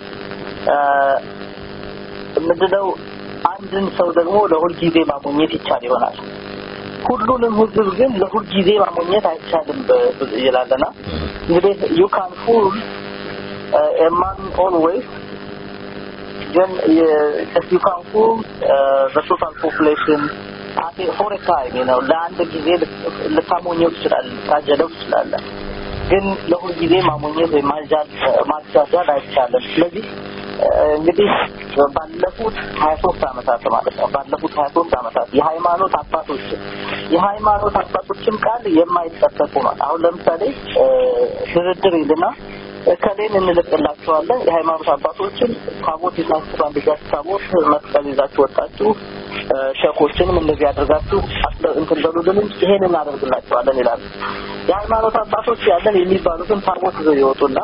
ምንድነው አንድን ሰው ደግሞ ለሁል ጊዜ ማሞኘት ይቻል ይሆናል ሁሉንም ህዝብ ግን ለሁል ጊዜ ማሞኘት አይቻልም ይላልና እንግዲህ ዩ ካን ፉል ኤማን ኦልዌይስ ግን ዩ ካን ፉል በቶታል ፖፑሌሽን ፎር ታይም ነው ለአንድ ጊዜ ልታሞኘው ትችላለህ ልታጀለው ትችላለህ ግን ለሁል ጊዜ ማሞኘት ወይም ማጃጃል አይቻልም ስለዚህ እንግዲህ ባለፉት ሀያ ሶስት አመታት ማለት ነው ባለፉት ሀያ ሶስት አመታት የሃይማኖት አባቶችን የሃይማኖት አባቶችን ቃል የማይጠበቁ ነው አሁን ለምሳሌ ድርድር ይልና እከሌን እንልቅላችኋለን የሃይማኖት አባቶችን ታቦት ይዛችሁ በአንድ እጃችሁ ታቦት መስቀል ይዛችሁ ወጣችሁ ሸኮችንም እንደዚህ አድርጋችሁ እንትን በሉልን ይሄን እናደርግላቸዋለን ይላሉ የሃይማኖት አባቶች ያለን የሚባሉትን ታቦት ይዘው ይወጡና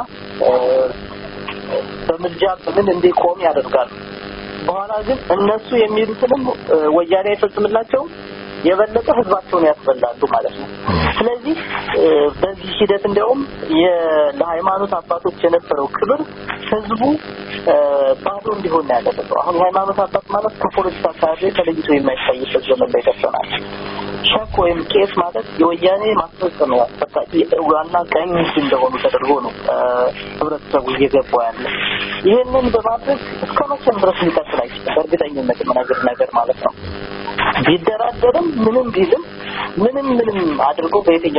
በምልጃ በምን እንዲቆም ያደርጋሉ በኋላ ግን እነሱ የሚሉትንም ወያኔ አይፈጽምላቸውም የበለጠ ህዝባቸውን ያስበላሉ ማለት ነው ስለዚህ በዚህ ሂደት እንዲያውም ለሃይማኖት አባቶች የነበረው ክብር ህዝቡ ባዶ እንዲሆን ነው ያደረገው አሁን የሃይማኖት አባት ማለት ከፖለቲካ አካባቢ ተለይቶ የማይታይበት ዘመን ላይ ደርሰናል ሸክ ወይም ቄስ ማለት የወያኔ ማስፈጸሚያ ዋና ቀኝ እጅ እንደሆኑ ተደርጎ ነው ህብረተሰቡ እየገባ ያለ ይህንን በማድረግ እስከ መቼም ድረስ ሊቀጥል አይችልም በእርግጠኝነት የምነግር ነገር ማለት ነው ቢደራደርም ምንም ቢልም ምንም ምንም አድርጎ በየትኛውም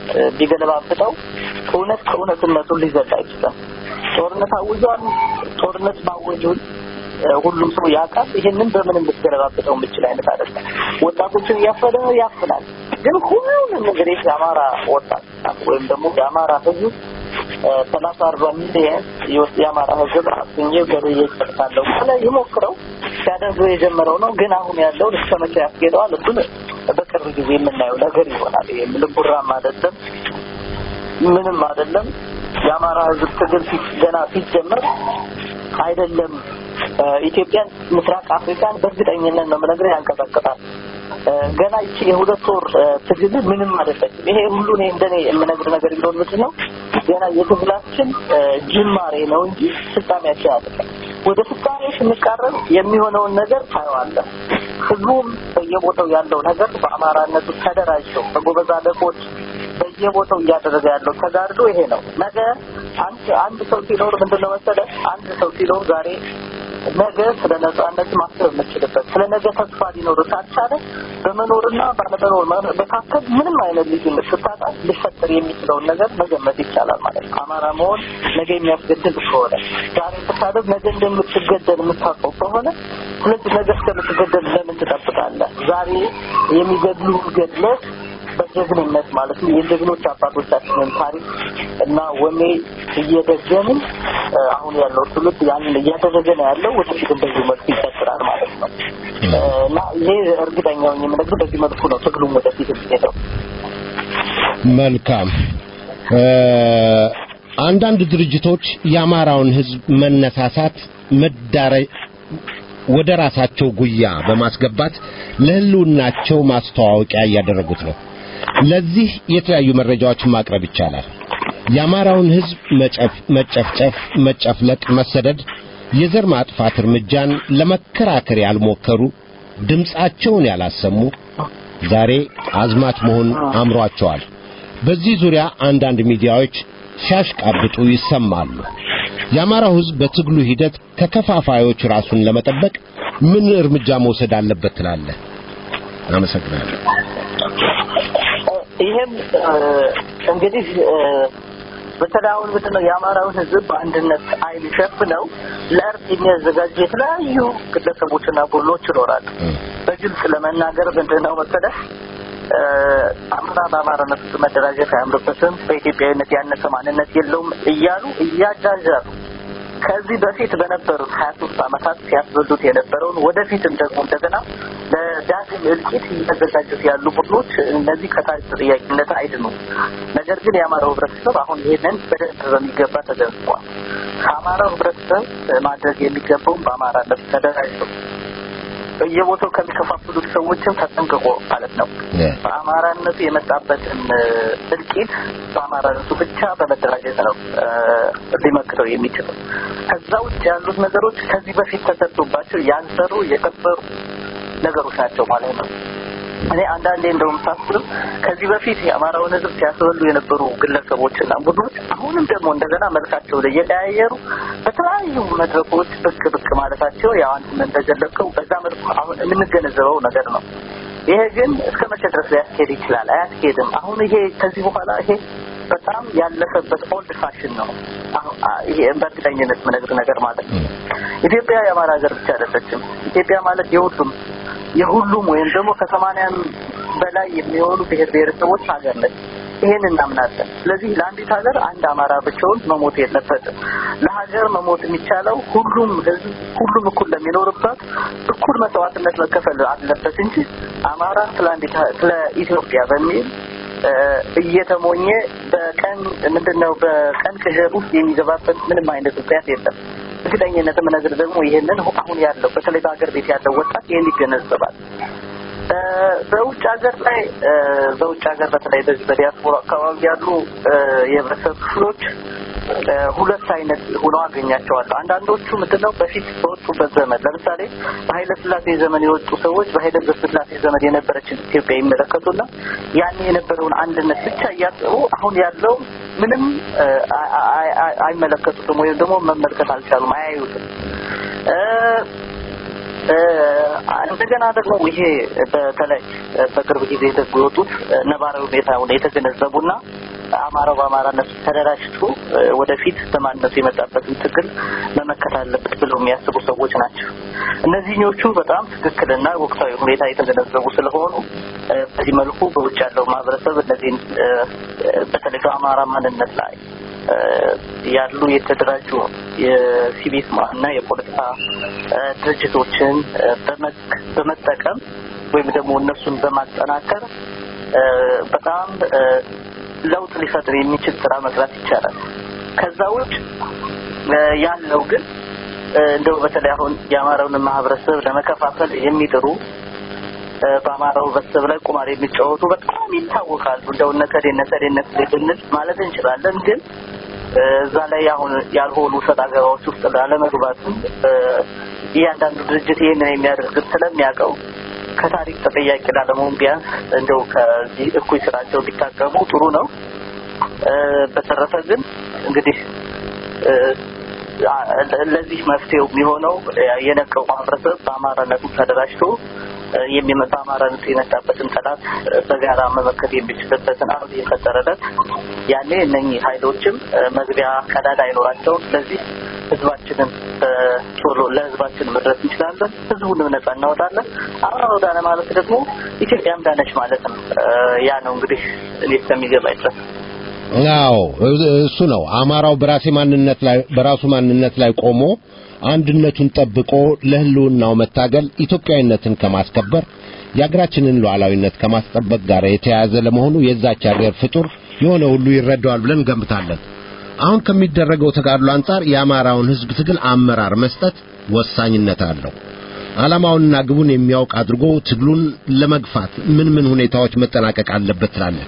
ቢገለባብጠው እውነት ከእውነትነቱን ሊዘል አይችልም። ጦርነት አውጇል። ጦርነት ማወጁን ሁሉም ሰው ያውቃል። ይሄንን በምንም ልትገለባብጠው የምችል አይነት አይደለም። ወጣቶችን እያፈነ ያፍናል። ግን ሁሉንም እንግዲህ የአማራ ወጣት ወይም ደግሞ የአማራ ህዝብ ሰላሳ አርባ ሚሊየን የአማራ ህዝብ አስኜ ገበየ ይሰጥታለሁ ካለ ይሞክረው ሲያደርገው የጀመረው ነው። ግን አሁን ያለውን እስከ መቼ ያስኬደዋል? እሱን በቅርብ ጊዜ የምናየው ነገር ይሆናል። ይሄ ልቡራም አይደለም ምንም አይደለም። የአማራ ህዝብ ትግል ገና ሲጀመር አይደለም ኢትዮጵያን ምስራቅ አፍሪካን በእርግጠኝነት ነው የምነግርህ ያንቀጠቅጣል። ገና ይቺ የሁለት ወር ትግል ምንም አይደለችም። ይሄ ሁሉ እኔ እንደኔ የምነግር ነገር ቢሆን ምንድን ነው ገና የትግላችን ጅማሬ ነው እንጂ ፍጻሜያችን አይደለም። ወደ ፍጻሜ ስንቃረብ የሚሆነውን ነገር ታየዋለህ። ህዝቡም በየቦታው ያለው ነገር በአማራነቱ ተደራጅተው በጎበዝ አለቆች በየቦታው እያደረገ ያለው ተጋድሎ ይሄ ነው። ነገ አንድ አንድ ሰው ሲኖር ምንድነው መሰለህ አንድ ሰው ሲኖር ዛሬ ነገ ስለ ነጻነት ማሰብ የምችልበት ስለ ነገ ተስፋ ሊኖር ካልቻለ በመኖርና ባለመኖር መካከል ምንም አይነት ልዩነት ስታጣ ሊፈጠር የሚችለውን ነገር መገመት ይቻላል ማለት ነው። አማራ መሆን ነገ የሚያስገድል ከሆነ ዛሬ ስታደብ ነገ እንደምትገደል የምታውቀው ከሆነ ስለዚህ ነገ እስከምትገደል ለምን ትጠብቃለህ? ዛሬ የሚገድሉ ገድለህ በጀግንነት ማለት ነው የጀግኖች አባቶቻችንን ታሪክ እና ወኔ እየደገምን አሁን ያለው ትውልድ ያንን እያደረገ ነው ያለው። ወደፊት እንደዚህ መልኩ ይቀጥላል ማለት ነው እና ይሄ እርግጠኛው የምነግርህ በዚህ መልኩ ነው ትግሉም ወደፊት የሚሄደው። መልካም አንዳንድ ድርጅቶች የአማራውን ህዝብ መነሳሳት መዳረ ወደ ራሳቸው ጉያ በማስገባት ለህልውናቸው ማስተዋወቂያ እያደረጉት ነው። ለዚህ የተለያዩ መረጃዎችን ማቅረብ ይቻላል። የአማራውን ህዝብ መጨፍጨፍ፣ መጨፍለቅ፣ መሰደድ፣ የዘር ማጥፋት እርምጃን ለመከራከር ያልሞከሩ ድምፃቸውን ያላሰሙ ዛሬ አዝማች መሆን አምሯቸዋል። በዚህ ዙሪያ አንዳንድ ሚዲያዎች ሲያሽቃብጡ ይሰማሉ። የአማራው ህዝብ በትግሉ ሂደት ከከፋፋዮች ራሱን ለመጠበቅ ምን እርምጃ መውሰድ አለበት ትላለህ? አመሰግናለሁ። ይሄም እንግዲህ በተለይ አሁን ምንድን ነው የአማራውን ህዝብ በአንድነት አይን ሸፍነው ለእርድ የሚያዘጋጁ የተለያዩ ግለሰቦችና ቡድኖች ይኖራሉ። በግልጽ ለመናገር ምንድን ነው መሰለህ አማራ በአማራነት ውስጥ መደራጀት አያምርበትም፣ በኢትዮጵያዊነት ያነሰ ማንነት የለውም እያሉ እያጃዣሉ ከዚህ በፊት በነበሩት ሀያ ሶስት አመታት ሲያስበሉት የነበረውን ወደፊትም ደግሞ እንደገና ለዳግም እልቂት እያዘጋጁት ያሉ ቡድኖች እነዚህ ከታሪክ ተጠያቂነት አይድኑም። ነገር ግን የአማራው ህብረተሰብ አሁን ይሄንን በደንብ በሚገባ ተገንዝቧል። ከአማራው ህብረተሰብ ማድረግ የሚገባውን በአማራነት ተደራጅተው በየቦታው ከሚከፋፍሉት ሰዎችም ተጠንቅቆ ማለት ነው። በአማራነቱ የመጣበትን እልቂት በአማራነቱ ብቻ በመደራጀት ነው ሊመክተው የሚችለው። ከዛ ውጭ ያሉት ነገሮች ከዚህ በፊት ተሰርቶባቸው ያልሰሩ የከበሩ ነገሮች ናቸው ማለት ነው። እኔ አንዳንዴ እንደውም ሳስብ ከዚህ በፊት የአማራውን ህዝብ ሲያስበሉ የነበሩ ግለሰቦችና ቡድኖች አሁንም ደግሞ እንደገና መልካቸውን እየቀያየሩ በተለያዩ መድረኮች ብቅ ብቅ ማለታቸው ያው አንተም እንደገለጽከው በዛ መልኩ አሁን የምንገነዘበው ነገር ነው። ይሄ ግን እስከ መቼ ድረስ ሊያስኬድ ይችላል? አያስኬድም። አሁን ይሄ ከዚህ በኋላ ይሄ በጣም ያለፈበት ኦልድ ፋሽን ነው። ይሄ በእርግጠኝነት የምነግርህ ነገር ማለት ነው። ኢትዮጵያ የአማራ ሀገር ብቻ አይደለችም። ኢትዮጵያ ማለት የሁሉም የሁሉም ወይም ደግሞ ከሰማንያም በላይ የሚሆኑ ብሔር ብሔረሰቦች ሀገር ነች። ይሄን እናምናለን። ስለዚህ ለአንዲት ሀገር አንድ አማራ ብቻውን መሞት የለበትም። ለሀገር መሞት የሚቻለው ሁሉም ህዝብ ሁሉም እኩል ለሚኖርበት እኩል መስዋዕትነት መከፈል አለበት እንጂ አማራ ስለ አንዲት ስለ ኢትዮጵያ በሚል እየተሞኘ በቀን ምንድነው በቀን ቅዠት ውስጥ የሚገባበት ምንም አይነት ምክንያት የለም። እርግጠኝነት የምነግርህ ደግሞ ይሄንን አሁን ያለው በተለይ በሀገር ቤት ያለው ወጣት ይሄን ይገነዘባል። በውጭ ሀገር ላይ በውጭ ሀገር በተለይ በዚህ በዲያስፖራ አካባቢ ያሉ የህብረተሰብ ክፍሎች ሁለት አይነት ሆነው አገኛቸዋለሁ። አንዳንዶቹ ምንድነው በፊት በወጡበት ዘመን ለምሳሌ በኃይለ ስላሴ ዘመን የወጡ ሰዎች በኃይለ ስላሴ ዘመን የነበረችን ኢትዮጵያ ይመለከቱና ያን የነበረውን አንድነት ብቻ እያሰቡ አሁን ያለው ምንም አይመለከቱትም ወይም ደግሞ መመልከት አልቻሉም፣ አያዩትም። እንደገና ደግሞ ይሄ በተለይ በቅርብ ጊዜ ደግሞ የወጡት ነባራዊ ሁኔታውን የተገነዘቡና አማራው በአማራነት ተደራጅቶ ወደፊት በማንነቱ የመጣበትን ትግል መመከት አለበት ብለው የሚያስቡ ሰዎች ናቸው። እነዚህኞቹ በጣም ትክክልና ወቅታዊ ሁኔታ የተገነዘቡ ስለሆኑ በዚህ መልኩ በውጭ ያለው ማህበረሰብ እነዚህን በተለይ በአማራ ማንነት ላይ ያሉ የተደራጁ የሲቪክ እና የፖለቲካ ድርጅቶችን በመጠቀም ወይም ደግሞ እነሱን በማጠናከር በጣም ለውጥ ሊፈጥር የሚችል ስራ መስራት ይቻላል። ከዛ ውጭ ያለው ግን እንደው በተለይ አሁን የአማራውን ማህበረሰብ ለመከፋፈል የሚጥሩ በአማራው ህብረተሰብ ላይ ቁማር የሚጫወቱ በጣም ይታወቃሉ። እንደው ነከዴ ነከዴ ነከዴ ብንል ማለት እንችላለን። ግን እዛ ላይ አሁን ያልሆኑ ሰጥ አገባዎች ውስጥ ላለመግባትም እያንዳንዱ ድርጅት ይህንን የሚያደርግ ስለሚያውቀው ከታሪክ ተጠያቂ ላለመሆን ቢያንስ እንደው ከዚህ እኩይ ስራቸው ቢታቀሙ ጥሩ ነው። በተረፈ ግን እንግዲህ ለዚህ መፍትሄው የሚሆነው የነቀው ማህበረሰብ በአማራነቱ ተደራጅቶ የሚመጣ አማራነት የመጣበትን ጠላት በጋራ መመከት የሚችልበትን አርብ የፈጠረለት ያኔ እነኚህ ኃይሎችም መግቢያ ቀዳዳ አይኖራቸውም። ስለዚህ ህዝባችንን ቶሎ ለህዝባችን መድረስ እንችላለን። ህዝቡንም ነጻ እናወጣለን። አማራው ዳነ ማለት ደግሞ ኢትዮጵያም ዳነች ማለት ነው። ያ ነው እንግዲህ እኔ እስከሚገባኝ ድረስ። አዎ እሱ ነው። አማራው በራሴ ማንነት ላይ በራሱ ማንነት ላይ ቆሞ አንድነቱን ጠብቆ ለህልውናው መታገል ኢትዮጵያዊነትን ከማስከበር የአገራችንን ሉዓላዊነት ከማስጠበቅ ጋር የተያያዘ ለመሆኑ የዛች ሀገር ፍጡር የሆነ ሁሉ ይረዳዋል ብለን እንገምታለን። አሁን ከሚደረገው ተጋድሎ አንጻር የአማራውን ህዝብ ትግል አመራር መስጠት ወሳኝነት አለው። ዓላማውንና ግቡን የሚያውቅ አድርጎ ትግሉን ለመግፋት ምን ምን ሁኔታዎች መጠናቀቅ አለበት ትላለህ?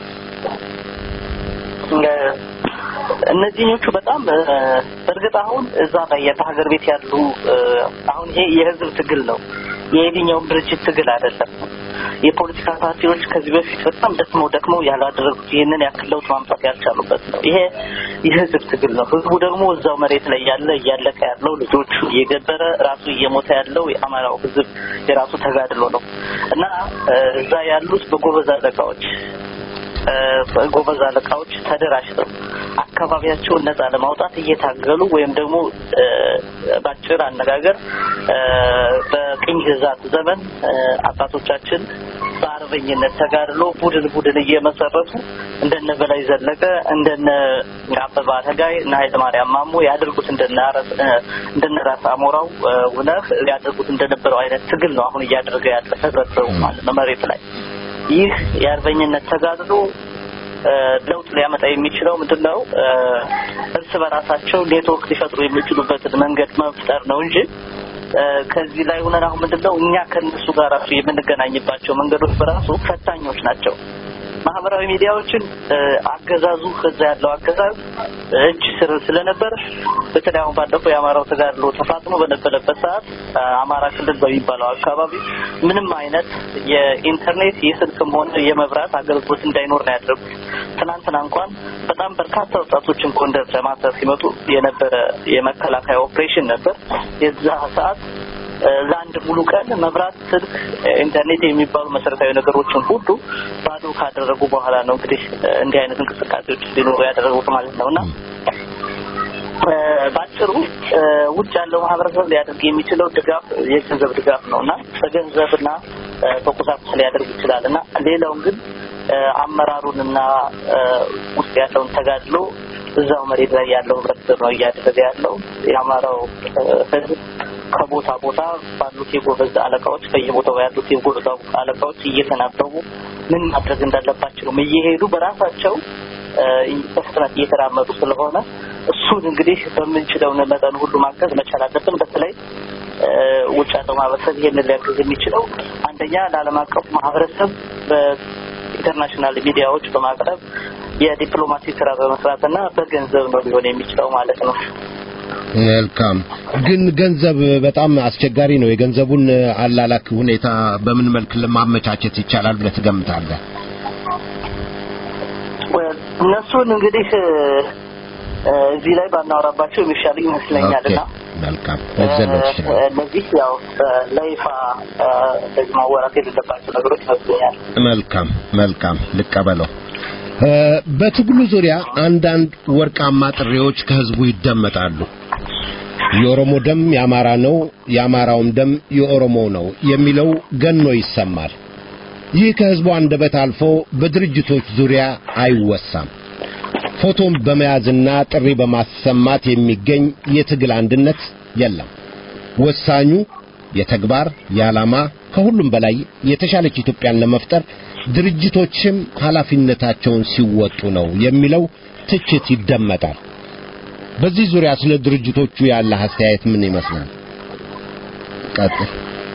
እነዚህኞቹ በጣም በእርግጥ አሁን እዛ ላይ በሀገር ቤት ያሉ አሁን ይሄ የህዝብ ትግል ነው። የየትኛውም ድርጅት ትግል አይደለም። የፖለቲካ ፓርቲዎች ከዚህ በፊት በጣም ደክመው ደክመው ያላደረጉት ይህንን ያክል ለውጥ ማምጣት ያልቻሉበት ነው። ይሄ የህዝብ ትግል ነው። ህዝቡ ደግሞ እዛው መሬት ላይ ያለ እያለቀ ያለው ልጆቹ እየገበረ ራሱ እየሞተ ያለው የአማራው ህዝብ የራሱ ተጋድሎ ነው እና እዛ ያሉት በጎበዝ አለቃዎች ጎበዝ አለቃዎች ተደራጅተው አካባቢያቸውን ነጻ ለማውጣት እየታገሉ ወይም ደግሞ በአጭር አነጋገር በቅኝ ግዛት ዘመን አባቶቻችን በአርበኝነት ተጋድሎ ቡድን ቡድን እየመሰረቱ እንደነ በላይ ዘለቀ እንደነ አበባ አረጋይ እና ኃይለማርያም ማሞ ያደርጉት እንደነ እንደነ ራስ አሞራው ውነህ ያደርጉት እንደነበረው አይነት ትግል ነው አሁን እያደረገ ያለ ህብረተሰቡ ማለት ነው መሬት ላይ ይህ የአርበኝነት ተጋድሎ ለውጥ ሊያመጣ የሚችለው ምንድን ነው? እርስ በራሳቸው ኔትወርክ ሊፈጥሩ የሚችሉበትን መንገድ መፍጠር ነው እንጂ ከዚህ ላይ ሆነን አሁን ምንድን ነው እኛ ከእነሱ ጋር ራሱ የምንገናኝባቸው መንገዶች በራሱ ፈታኞች ናቸው። ማህበራዊ ሚዲያዎችን አገዛዙ ከዛ ያለው አገዛዝ እጅ ስር ስለነበር በተለይ አሁን ባለፈው የአማራው ተጋድሎ ተፋጥኖ በነበረበት ሰዓት አማራ ክልል በሚባለው አካባቢ ምንም አይነት የኢንተርኔት የስልክም ሆነ የመብራት አገልግሎት እንዳይኖር ነው ያደረጉት። ትናንትና እንኳን በጣም በርካታ ወጣቶችን ጎንደር ለማሰር ሲመጡ የነበረ የመከላከያ ኦፕሬሽን ነበር። የዛ ሰዓት ለአንድ ሙሉ ቀን መብራት፣ ስልክ፣ ኢንተርኔት የሚባሉ መሰረታዊ ነገሮችን ሁሉ ባዶ ካደረጉ በኋላ ነው እንግዲህ እንዲህ አይነት እንቅስቃሴዎች ሊኖሩ ያደረጉት ማለት ነው እና በአጭሩ ውጭ ያለው ማህበረሰብ ሊያደርግ የሚችለው ድጋፍ የገንዘብ ድጋፍ ነው እና በገንዘብና በቁሳቁስ ሊያደርግ ይችላል እና ሌላውን ግን አመራሩንና ውስጥ ያለውን ተጋድሎ እዛው መሬት ላይ ያለው ህብረተሰብ ነው እያደረገ ያለው። የአማራው ህዝብ ከቦታ ቦታ ባሉት የጎበዝ አለቃዎች በየቦታው ያሉት የጎበዝ አለቃዎች እየተናበቡ ምን ማድረግ እንዳለባቸውም እየሄዱ በራሳቸው በፍጥነት እየተራመዱ ስለሆነ እሱን እንግዲህ በምንችለው መጠን ሁሉ ማገዝ መቻል አለብን። በተለይ ውጭ ያለው ማህበረሰብ ይሄንን ሊያግዝ የሚችለው አንደኛ ለዓለም አቀፉ ማህበረሰብ በኢንተርናሽናል ሚዲያዎች በማቅረብ የዲፕሎማሲ ስራ በመስራትና በገንዘብ ነው ሊሆን የሚችለው ማለት ነው። መልካም። ግን ገንዘብ በጣም አስቸጋሪ ነው። የገንዘቡን አላላክ ሁኔታ በምን መልክ ለማመቻቸት ይቻላል ብለህ ትገምታለህ? እነሱን እንግዲህ እዚህ ላይ ባናወራባቸው የሚሻል ይመስለኛልና መልካም ልትዘለው ትችላለህ። እነዚህ ያው ለይፋ እንደዚህ ማወራት የሌለባቸው ነገሮች ይመስለኛል። መልካም መልካም ልቀበለው። በትግሉ ዙሪያ አንዳንድ ወርቃማ ጥሪዎች ከህዝቡ ይደመጣሉ። የኦሮሞ ደም የአማራ ነው፣ የአማራውም ደም የኦሮሞ ነው የሚለው ገኖ ይሰማል። ይህ ከህዝቡ አንደበት አልፎ በድርጅቶች ዙሪያ አይወሳም። ፎቶን በመያዝና ጥሪ በማሰማት የሚገኝ የትግል አንድነት የለም። ወሳኙ የተግባር የዓላማ ከሁሉም በላይ የተሻለች ኢትዮጵያን ለመፍጠር ድርጅቶችም ኃላፊነታቸውን ሲወጡ ነው የሚለው ትችት ይደመጣል። በዚህ ዙሪያ ስለ ድርጅቶቹ ያለ አስተያየት ምን ይመስላል? ቀጥል።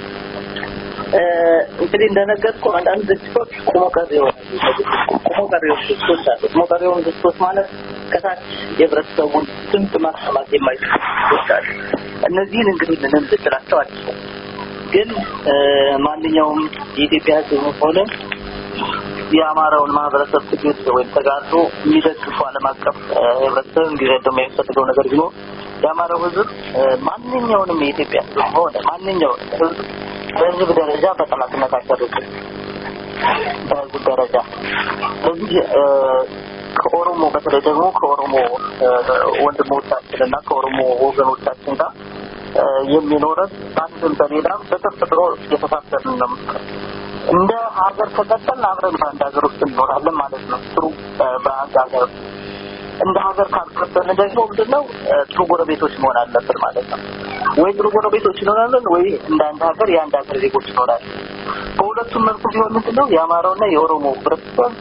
እንግዲህ እንደነገርኩ አንዳንድ ድርጅቶች ቁሞ ቀሪ የሆኑ ቁሞ ቀሪዎች ድርጅቶች አሉ። ቁሞ ቀሪ የሆኑ ድርጅቶች ማለት ከታች የህብረተሰቡን ድምፅ ማሰማት የማይችሉ ድርጅቶች አሉ። እነዚህን እንግዲህ ምንም ልጥላቸው አልችልም። ግን ማንኛውም የኢትዮጵያ ህዝብ ሆነ የአማራውን ማህበረሰብ ትግል ወይም ተጋድሎ የሚደግፉ ዓለም አቀፍ ህብረተሰብ እንዲረዳው የሚያስፈልገው ነገር ቢኖር የአማራው ህዝብ ማንኛውንም የኢትዮጵያ ህዝብ ሆነ ማንኛውንም ህዝብ በህዝብ ደረጃ በጠላትነት አይፈርጅም። በህዝብ ደረጃ ስለዚህ ከኦሮሞ በተለይ ደግሞ ከኦሮሞ ወንድሞቻችን እና ከኦሮሞ ወገኖቻችን ጋር የሚኖረን አንድም በሌላም በተፈጥሮ የተሳሰርን ነው። እንደ ሀገር ከቀጠልን አብረን በአንድ ሀገር ውስጥ እንኖራለን ማለት ነው። ጥሩ በአንድ ሀገር እንደ ሀገር ካልቀጠልን ደግሞ ምንድነው ጥሩ ጎረቤቶች መሆን አለብን ማለት ነው። ወይ ጥሩ ጎረቤቶች እንሆናለን ወይ እንደ አንድ ሀገር የአንድ ሀገር ዜጎች እንሆናለን። በሁለቱም መልኩ ቢሆን ምንድነው የአማራውና የኦሮሞ ህብረተሰብ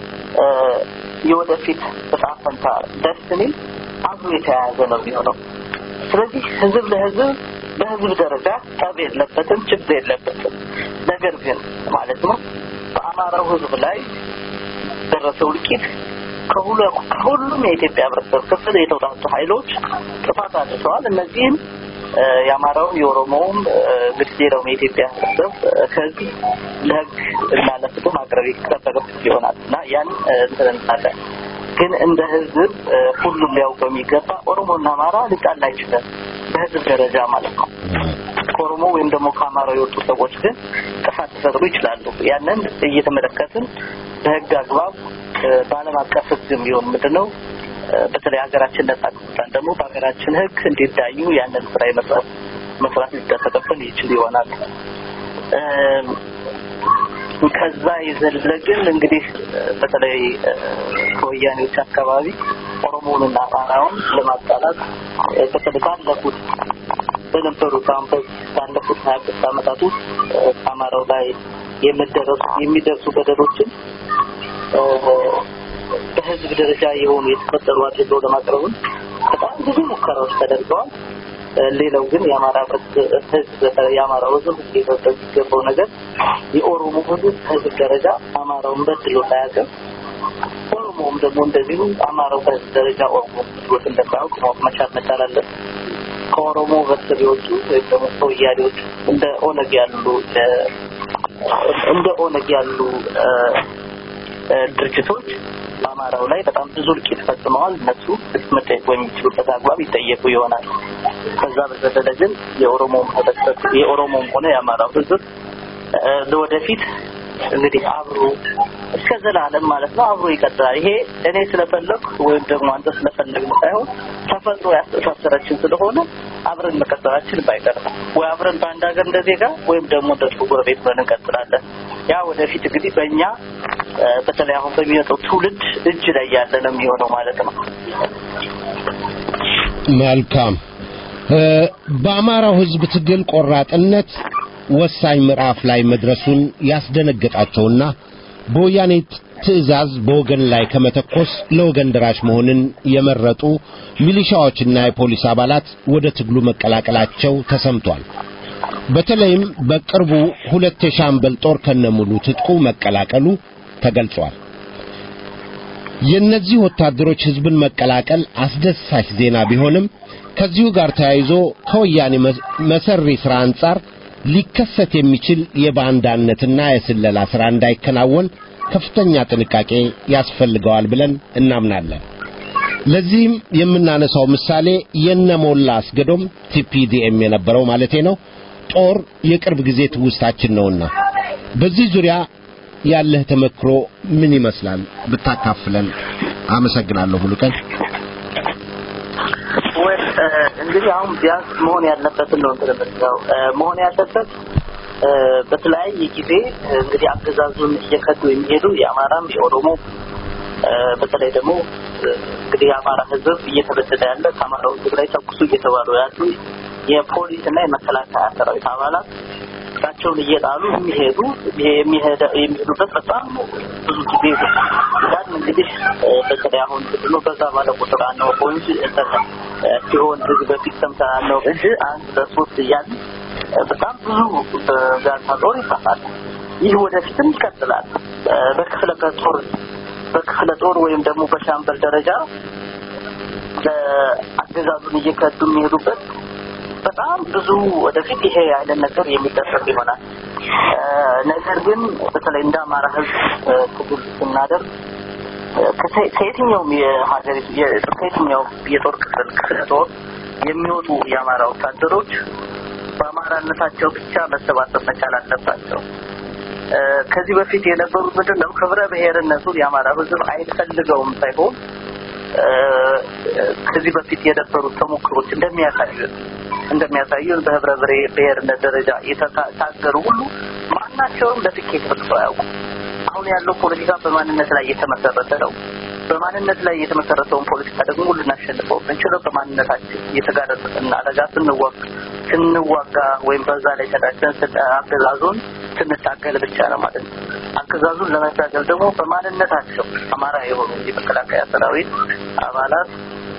የወደፊት እጣ ፈንታ ደስትኒ አብሮ የተያያዘ ነው የሚሆነው። ስለዚህ ህዝብ ለህዝብ በህዝብ ደረጃ ጠብ የለበትም፣ ችግር የለበትም። ነገር ግን ማለት ነው በአማራው ህዝብ ላይ ደረሰው እልቂት ከሁሉም የኢትዮጵያ ህብረተሰብ ክፍል የተውጣጡ ኃይሎች ጥፋት አድርሰዋል። እነዚህም የአማራውም የኦሮሞውም እንግዲህ ሌላውም የኢትዮጵያ ህብረተሰብ ከህዝብ ለህግ እና ለፍትህ ማቅረብ ይጠበቅበት ይሆናል እና ያን እንትን እንላለን። ግን እንደ ህዝብ ሁሉም ሊያውቀው የሚገባ ኦሮሞና አማራ ሊጣላ አይችልም፣ በህዝብ ደረጃ ማለት ነው። ከኦሮሞ ወይም ደግሞ ከአማራው የወጡ ሰዎች ግን ጥፋት ሊፈጥሩ ይችላሉ። ያንን እየተመለከትን በህግ አግባብ በዓለም አቀፍ ህግም ቢሆን ምንድን ነው በተለይ ሀገራችን ነጻ ከወጣን ደግሞ በሀገራችን ህግ እንዲዳዩ ያንን ስራ መስራት መስራት ሊጠበቅብን ይችል ይሆናል። ከዛ የዘለ ግን እንግዲህ በተለይ ከወያኔዎች አካባቢ ኦሮሞውንና አማራውን ለማጣላት በተለይ ባለፉት በነበሩት አሁን ባለፉት ሀያ አምስት ዓመታት ውስጥ አማራው ላይ የሚደረሱ የሚደርሱ በደሎችን በህዝብ ደረጃ የሆኑ የተፈጠሩ አድርገው ለማቅረቡን በጣም ብዙ ሙከራዎች ተደርገዋል። ሌላው ግን የአማራ ህዝብ የአማራው ህዝብ ሊረዳው የሚገባው ነገር የኦሮሞ ህዝብ ህዝብ ደረጃ አማራውን በድሎ ሳያውቅም ኦሮሞውም ደግሞ እንደዚሁ አማራው በህዝብ ደረጃ ኦሮሞ ብሎት እንደማያውቅ ማወቅ መቻል መቻል አለብን። ከኦሮሞ ህብረተሰብ የወጡ ወይም ደግሞ ከወያኔዎች እንደ ኦነግ ያሉ እንደ ኦነግ ያሉ ድርጅቶች በአማራው ላይ በጣም ብዙ እልቂት ፈጽመዋል። እነሱ መጠየቅ በሚችሉበት አግባብ ይጠየቁ ይሆናል። ከዛ በዘለለ ግን የኦሮሞም ህብረተሰብ የኦሮሞም ሆነ የአማራው ህዝብ ለወደፊት እንግዲህ አብሮ እስከ ዘላለም ማለት ነው አብሮ ይቀጥላል። ይሄ እኔ ስለፈለኩ ወይም ደግሞ አንተ ስለፈለግ ሳይሆን ተፈጥሮ ያስተሳሰረችን ስለሆነ አብረን መቀጠላችን ባይቀር ነው። ወይ አብረን በአንድ ሀገር እንደ ዜጋ ወይም ደግሞ እንደ ጥሩ ጎረቤት ብለን እንቀጥላለን። ያ ወደፊት እንግዲህ በእኛ በተለይ አሁን በሚመጣው ትውልድ እጅ ላይ ያለ ነው የሚሆነው ማለት ነው። መልካም። በአማራው ህዝብ ትግል ቆራጥነት ወሳኝ ምዕራፍ ላይ መድረሱን ያስደነገጣቸውና በወያኔ ትዕዛዝ በወገን ላይ ከመተኮስ ለወገን ደራሽ መሆንን የመረጡ ሚሊሻዎችና የፖሊስ አባላት ወደ ትግሉ መቀላቀላቸው ተሰምቷል። በተለይም በቅርቡ ሁለት የሻምበል ጦር ከነሙሉ ትጥቁ መቀላቀሉ ተገልጿል። የእነዚህ ወታደሮች ህዝብን መቀላቀል አስደሳች ዜና ቢሆንም ከዚሁ ጋር ተያይዞ ከወያኔ መሰሪ ሥራ አንጻር ሊከሰት የሚችል የባንዳነትና የስለላ ሥራ እንዳይከናወን ከፍተኛ ጥንቃቄ ያስፈልገዋል ብለን እናምናለን። ለዚህም የምናነሳው ምሳሌ የነሞላ አስገዶም ቲፒዲኤም የነበረው ማለቴ ነው ጦር የቅርብ ጊዜ ትውስታችን ነውና በዚህ ዙሪያ ያለህ ተመክሮ ምን ይመስላል ብታካፍለን አመሰግናለሁ ሙሉቀን ወይ እንግዲህ አሁን ቢያንስ መሆን ያለበትን ነው እንትን የምንለው መሆን ያለበት በተለያየ ጊዜ እንግዲህ አገዛዙን እየከዱ የሚሄዱ የአማራም የኦሮሞ በተለይ ደግሞ እንግዲህ የአማራ ሕዝብ እየተበደለ ያለ ከአማራው ሕዝብ ላይ ተኩሱ እየተባሉ ያሉ የፖሊስ እና የመከላከያ ሰራዊት አባላት እሳቸውን እየጣሉ የሚሄዱ የሚሄዱበት በጣም ብዙ ጊዜ ያን እንግዲህ በተለይ አሁን ብሎ በዛ ባለ ቁጥር አናውቀው እንጂ ሲሆን ህዝብ በፊት ሰምተን አናውቅ እንጂ አንድ በሶስት እያልን በጣም ብዙ በጋንታ ጦር ይጠፋል። ይህ ወደፊትም ይቀጥላል። በክፍለ ጦር በክፍለ ጦር ወይም ደግሞ በሻምበል ደረጃ አገዛዙን እየከዱ የሚሄዱበት በጣም ብዙ ወደፊት ይሄ አይነት ነገር የሚደረግ ይሆናል። ነገር ግን በተለይ እንደ አማራ ህዝብ ትግል ስናደርግ ከየትኛውም የሀገሪቱ ከየትኛውም የጦር ክፍል ክፍለ ጦር የሚወጡ የአማራ ወታደሮች በአማራነታቸው ብቻ መሰባሰብ መቻል አለባቸው። ከዚህ በፊት የነበሩት ምንድን ነው? ክብረ ብሔርነቱን የአማራ ህዝብ አይፈልገውም ሳይሆን ከዚህ በፊት የነበሩት ተሞክሮች እንደሚያሳዩን እንደሚያሳዩን በህብረ ብሔርነት ደረጃ የተታገሩ ሁሉ ማናቸውም ለስኬት በቅተው አያውቁም። አሁን ያለው ፖለቲካ በማንነት ላይ የተመሰረተ ነው። በማንነት ላይ የተመሰረተውን ፖለቲካ ደግሞ ልናሸንፈው የምንችለው በማንነታችን የተጋረጠን አደጋ ስንዋጋ ስንዋጋ ወይም በዛ ላይ ተዳጅተን አገዛዙን ስንታገል ብቻ ነው ማለት ነው። አገዛዙን ለመታገል ደግሞ በማንነታቸው አማራ የሆኑ የመከላከያ ሰራዊት አባላት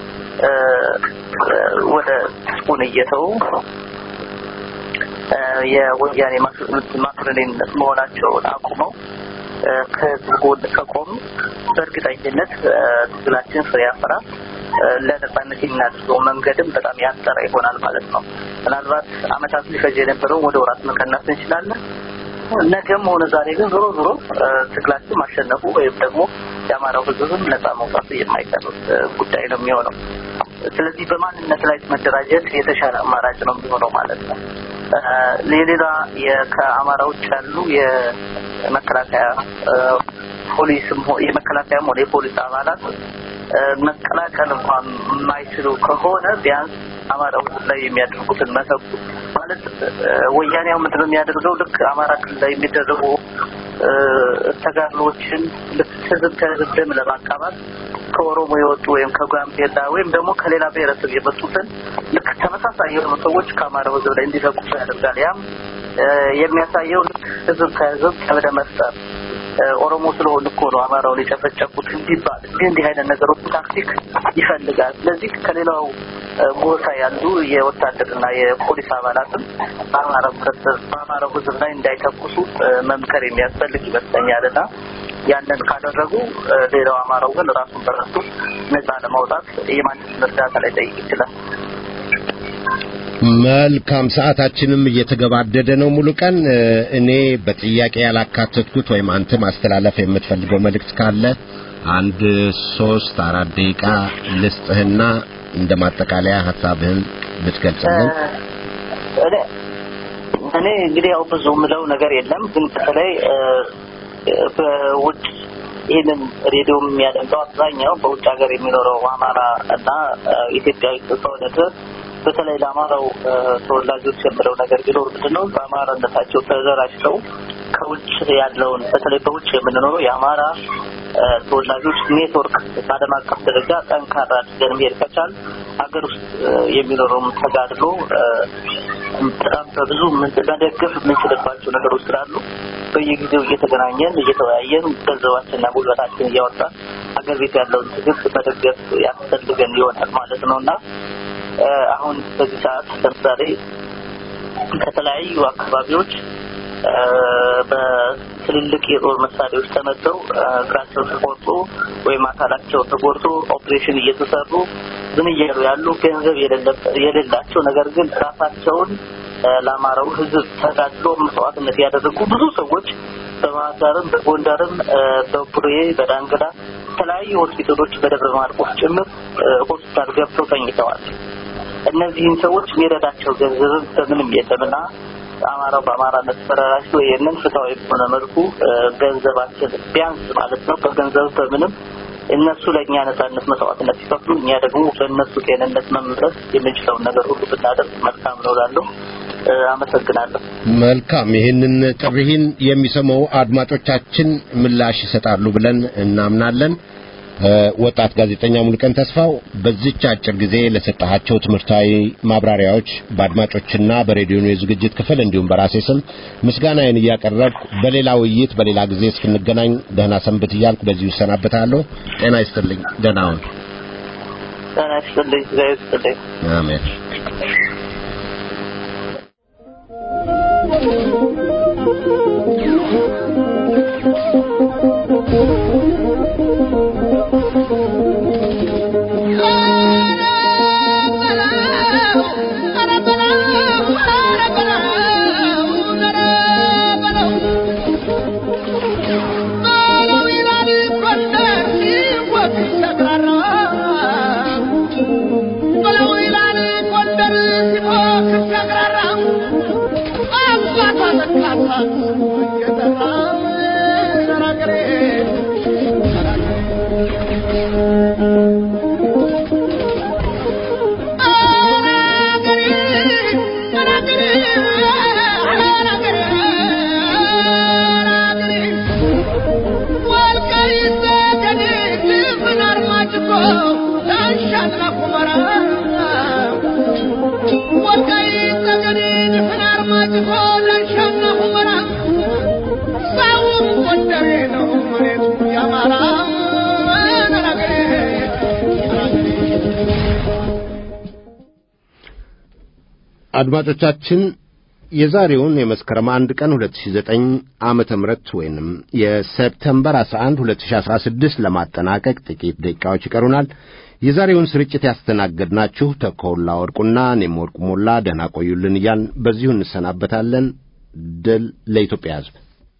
ወደ ስፑን እየተው የወያኔ ማክሮኔነት መሆናቸውን አቁመው ከህዝብ ጎን ከቆሙ በእርግጠኝነት ትግላችን ፍሬ ያፈራ ለነጻነት የምናደርገው መንገድም በጣም ያጠረ ይሆናል ማለት ነው። ምናልባት አመታት ሊፈጅ የነበረውን ወደ ወራት መቀነስ እንችላለን። ነገም ሆነ ዛሬ ግን ዞሮ ዞሮ ትግላችን ማሸነፉ ወይም ደግሞ የአማራው ህዝብም ነጻ መውጣቱ የማይቀር ጉዳይ ነው የሚሆነው። ስለዚህ በማንነት ላይ መደራጀት የተሻለ አማራጭ ነው የሚሆነው ማለት ነው። የሌላ ከአማራ ውጭ ያሉ የመከላከያ ፖሊስም የመከላከያም ሆነ የፖሊስ አባላት መቀላቀል እንኳን የማይችሉ ከሆነ ቢያንስ አማራው ላይ የሚያደርጉትን መተኩ ማለት ወያኔው ምንድነው የሚያደርገው ልክ አማራ ክልል ላይ የሚደረጉ ተጋድሎችን ልክ ህዝብ ከህዝብ ደም ለማቃባት ከኦሮሞ የወጡ ወይም ከጋምቤላ ወይም ደግሞ ከሌላ ብሔረሰብ የመጡትን ልክ ተመሳሳይ የሆኑ ሰዎች ከአማራው ህዝብ ላይ እንዲተኩሱ ያደርጋል። ያም የሚያሳየው ልክ ህዝብ ከህዝብ ቀብደ መፍጠር ኦሮሞ ስለሆን እኮ ነው አማራውን የጨፈጨፉት እንዲባል እንዲህ እንዲህ አይነት ነገሮች ታክቲክ ይፈልጋል። ስለዚህ ከሌላው ጎሳ ያሉ የወታደርና የፖሊስ አባላትም በአማራው በአማራው ህዝብ ላይ እንዳይተኩሱ መምከር የሚያስፈልግ ይመስለኛል እና ያንን ካደረጉ ሌላው አማራው ግን ራሱን በራሱ ነጻ ለማውጣት የማንንም እርዳታ ላይ ጠይቅ ይችላል። መልካም ሰዓታችንም እየተገባደደ ነው። ሙሉ ቀን እኔ በጥያቄ ያላካተትኩት ወይም አንተ ማስተላለፍ የምትፈልገው መልእክት ካለ አንድ ሶስት አራት ደቂቃ ልስጥህና እንደ ማጠቃለያ ሀሳብህን ብትገልጽልን። እኔ እንግዲህ ያው ብዙ ምለው ነገር የለም፣ ግን በተለይ በውጭ ይህንን ሬዲዮ የሚያደምጠው አብዛኛው በውጭ ሀገር የሚኖረው አማራ እና ኢትዮጵያዊ ከሆነ ድረስ በተለይ ለአማራው ተወላጆች የምለው ነገር ቢኖር ምንድን ነው በአማራነታቸው ተደራጅተው ከውጭ ያለውን በተለይ በውጭ የምንኖረው የአማራ ተወላጆች ኔትወርክ በዓለም አቀፍ ደረጃ ጠንካራ አድርገን መሄድ ከቻል ሀገር ውስጥ የሚኖረውም ተጋድሎ በጣም በብዙ መደገፍ የምንችልባቸው ነገሮች ስላሉ በየጊዜው እየተገናኘን እየተወያየን ገንዘባችንና ጉልበታችን እያወጣን ሀገር ቤት ያለውን ትግል መደገፍ ያስፈልገን ይሆናል ማለት ነው እና አሁን በዚህ ሰዓት ለምሳሌ ከተለያዩ አካባቢዎች በትልልቅ የጦር መሳሪያዎች ተመተው እግራቸው ተቆርጦ ወይም አካላቸው ተጎድቶ ኦፕሬሽን እየተሰሩ ምን እያሉ ያሉ ገንዘብ የሌላቸው ነገር ግን ራሳቸውን ለአማራው ሕዝብ ተጋድሎ መስዋዕትነት ያደረጉ ብዙ ሰዎች በባህር ዳርም በጎንደርም በቡሬ በዳንግላ የተለያዩ ሆስፒታሎች በደብረ ማርቆስ ጭምር ሆስፒታል ገብተው ተኝተዋል። እነዚህን ሰዎች የሚረዳቸው ገንዘብም በምንም የለምና አማራው በአማራነት ተደራጅቶ ይህንን ፍትሐዊ በሆነ መልኩ ገንዘባችን ቢያንስ ማለት ነው በገንዘብ በምንም እነሱ ለእኛ ነጻነት መስዋዕትነት ሲከፍሉ እኛ ደግሞ ለእነሱ ጤንነት መምረጥ የምንችለውን ነገር ሁሉ ብናደርግ መልካም ነው እላለሁ። አመሰግናለሁ። መልካም። ይህንን ጥሪህን የሚሰማው አድማጮቻችን ምላሽ ይሰጣሉ ብለን እናምናለን። ወጣት ጋዜጠኛ ሙልቀን ተስፋው በዚች አጭር ጊዜ ለሰጣቸው ትምህርታዊ ማብራሪያዎች በአድማጮችና በሬዲዮ የዝግጅት ክፍል እንዲሁም በራሴ ስም ምስጋናዬን እያቀረብኩ በሌላ ውይይት በሌላ ጊዜ እስክንገናኝ ደህና ሰንብት እያልኩ በዚሁ እሰናበታለሁ። ጤና ይስጥልኝ። ደህና ሁን። ጤና ይስጥልኝ። እግዚአብሔር ይስጥልኝ። አሜን። አድማጮቻችን የዛሬውን የመስከረም አንድ ቀን 2009 ዓመተ ምህረት ወይንም የሴፕቴምበር 11 2016 ለማጠናቀቅ ጥቂት ደቂቃዎች ይቀሩናል። የዛሬውን ስርጭት ያስተናገድናችሁ ተኮላ ወርቁና እኔም ወርቁ ሞላ ደህና ቆዩልን እያልን በዚሁ እንሰናበታለን። ድል ለኢትዮጵያ ሕዝብ።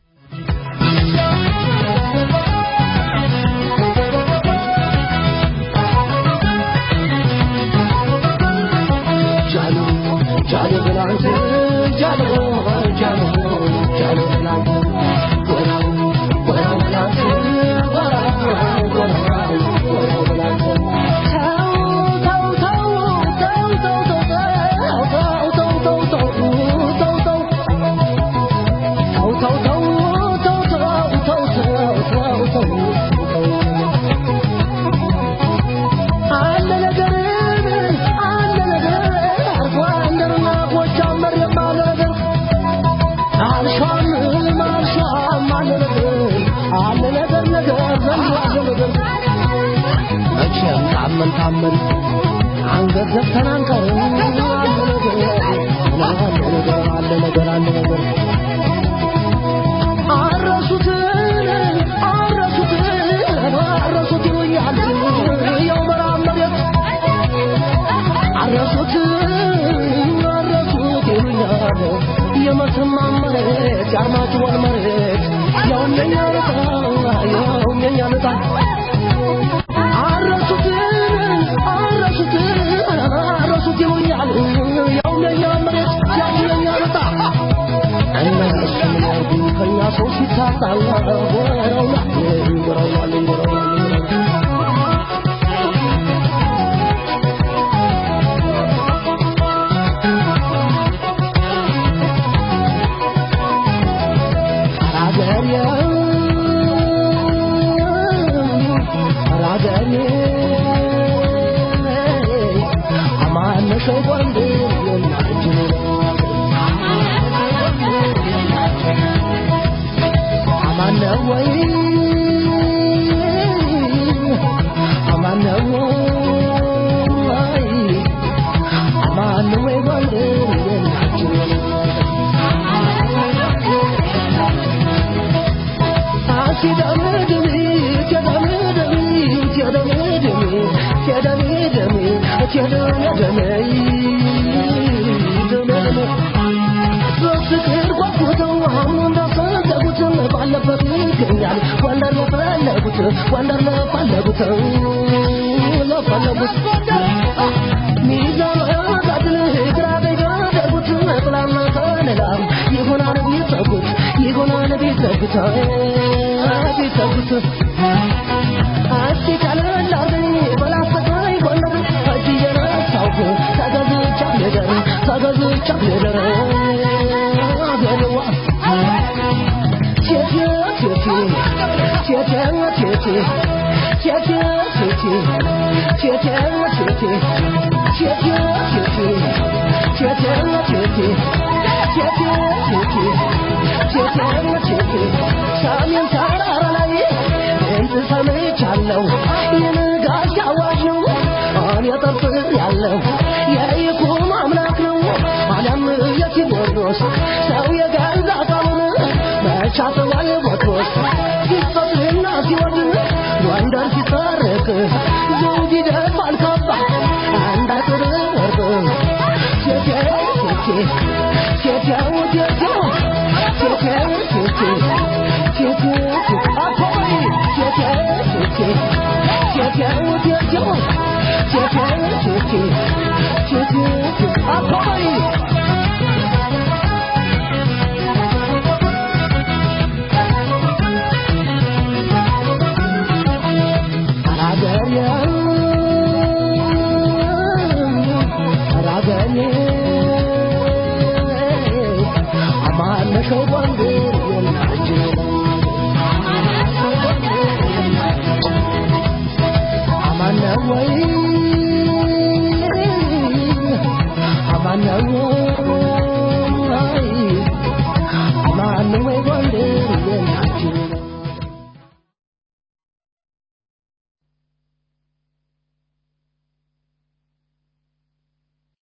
ታመን ታመን አንገት ዘግተን አንቀርም። አለ ነገር አለ ነገር አለ ነገር አለ ነገር አረሱትን አረሱትን አረሱት ይሉኛል ያው መራም መሬት አረሱት አረሱት ይሉኛል የመተማ መሬት የአርማጭሆን መሬት ያው የኛ ልጣ ያው የኛ ልጣ ሰው ሲታጣላ ወረውላ ወረውላ ወረውላ ባለበት ይገኛል ወንደር ለፈለጉት ጎንደር ለፈለጉት ለፈለጉት ሚዛን አጋድል ግራ ቢያደርጉት ጥላና ከለላ ይሆናል ቢሰጉት ይሆናል ቢሰጉት ቢሰጉት እስቲ ቀለል አርገኝ በላስተቃይ ጎንደር እጅ እየነሳሁ ተገዝቻ ልደር ተገዝቻ ልደር አገሬዋ ቴቴ ቴቴ ቴቴ ቴቴ ቴቴ ቴቴ ቴቴ ቴቴ ቴቴ ቴቴ ቴቴ ቴቴ ቴቴ ቴቴ ቴቴ ቴቴ ሰሜን ተራራ ላይ ድምፅ ሰምቻለሁ የንጋት አዋጅ ነው እኔ ጠርጥር ያለው የይኩኖ አምላክ ነው አሊያም የቴዎድሮስ ሰው የገዛ ቃሉን መቻተዋል ቦትሮስ ሲፈቅድና ሲወድ ጎንደር ሲታረቅ ዘውድ ይደፋል ካባ አንድ አጥር ወርቅ ቴቴ ቴቴ ቴቴው ቴቴው ቴቴው ቴቴ ቴቴ አኮይ ቴቴ ቴቴ ቴቴው ቴቴው ቴቴው ቴቴ ቴቴ አኮይ አማነሸው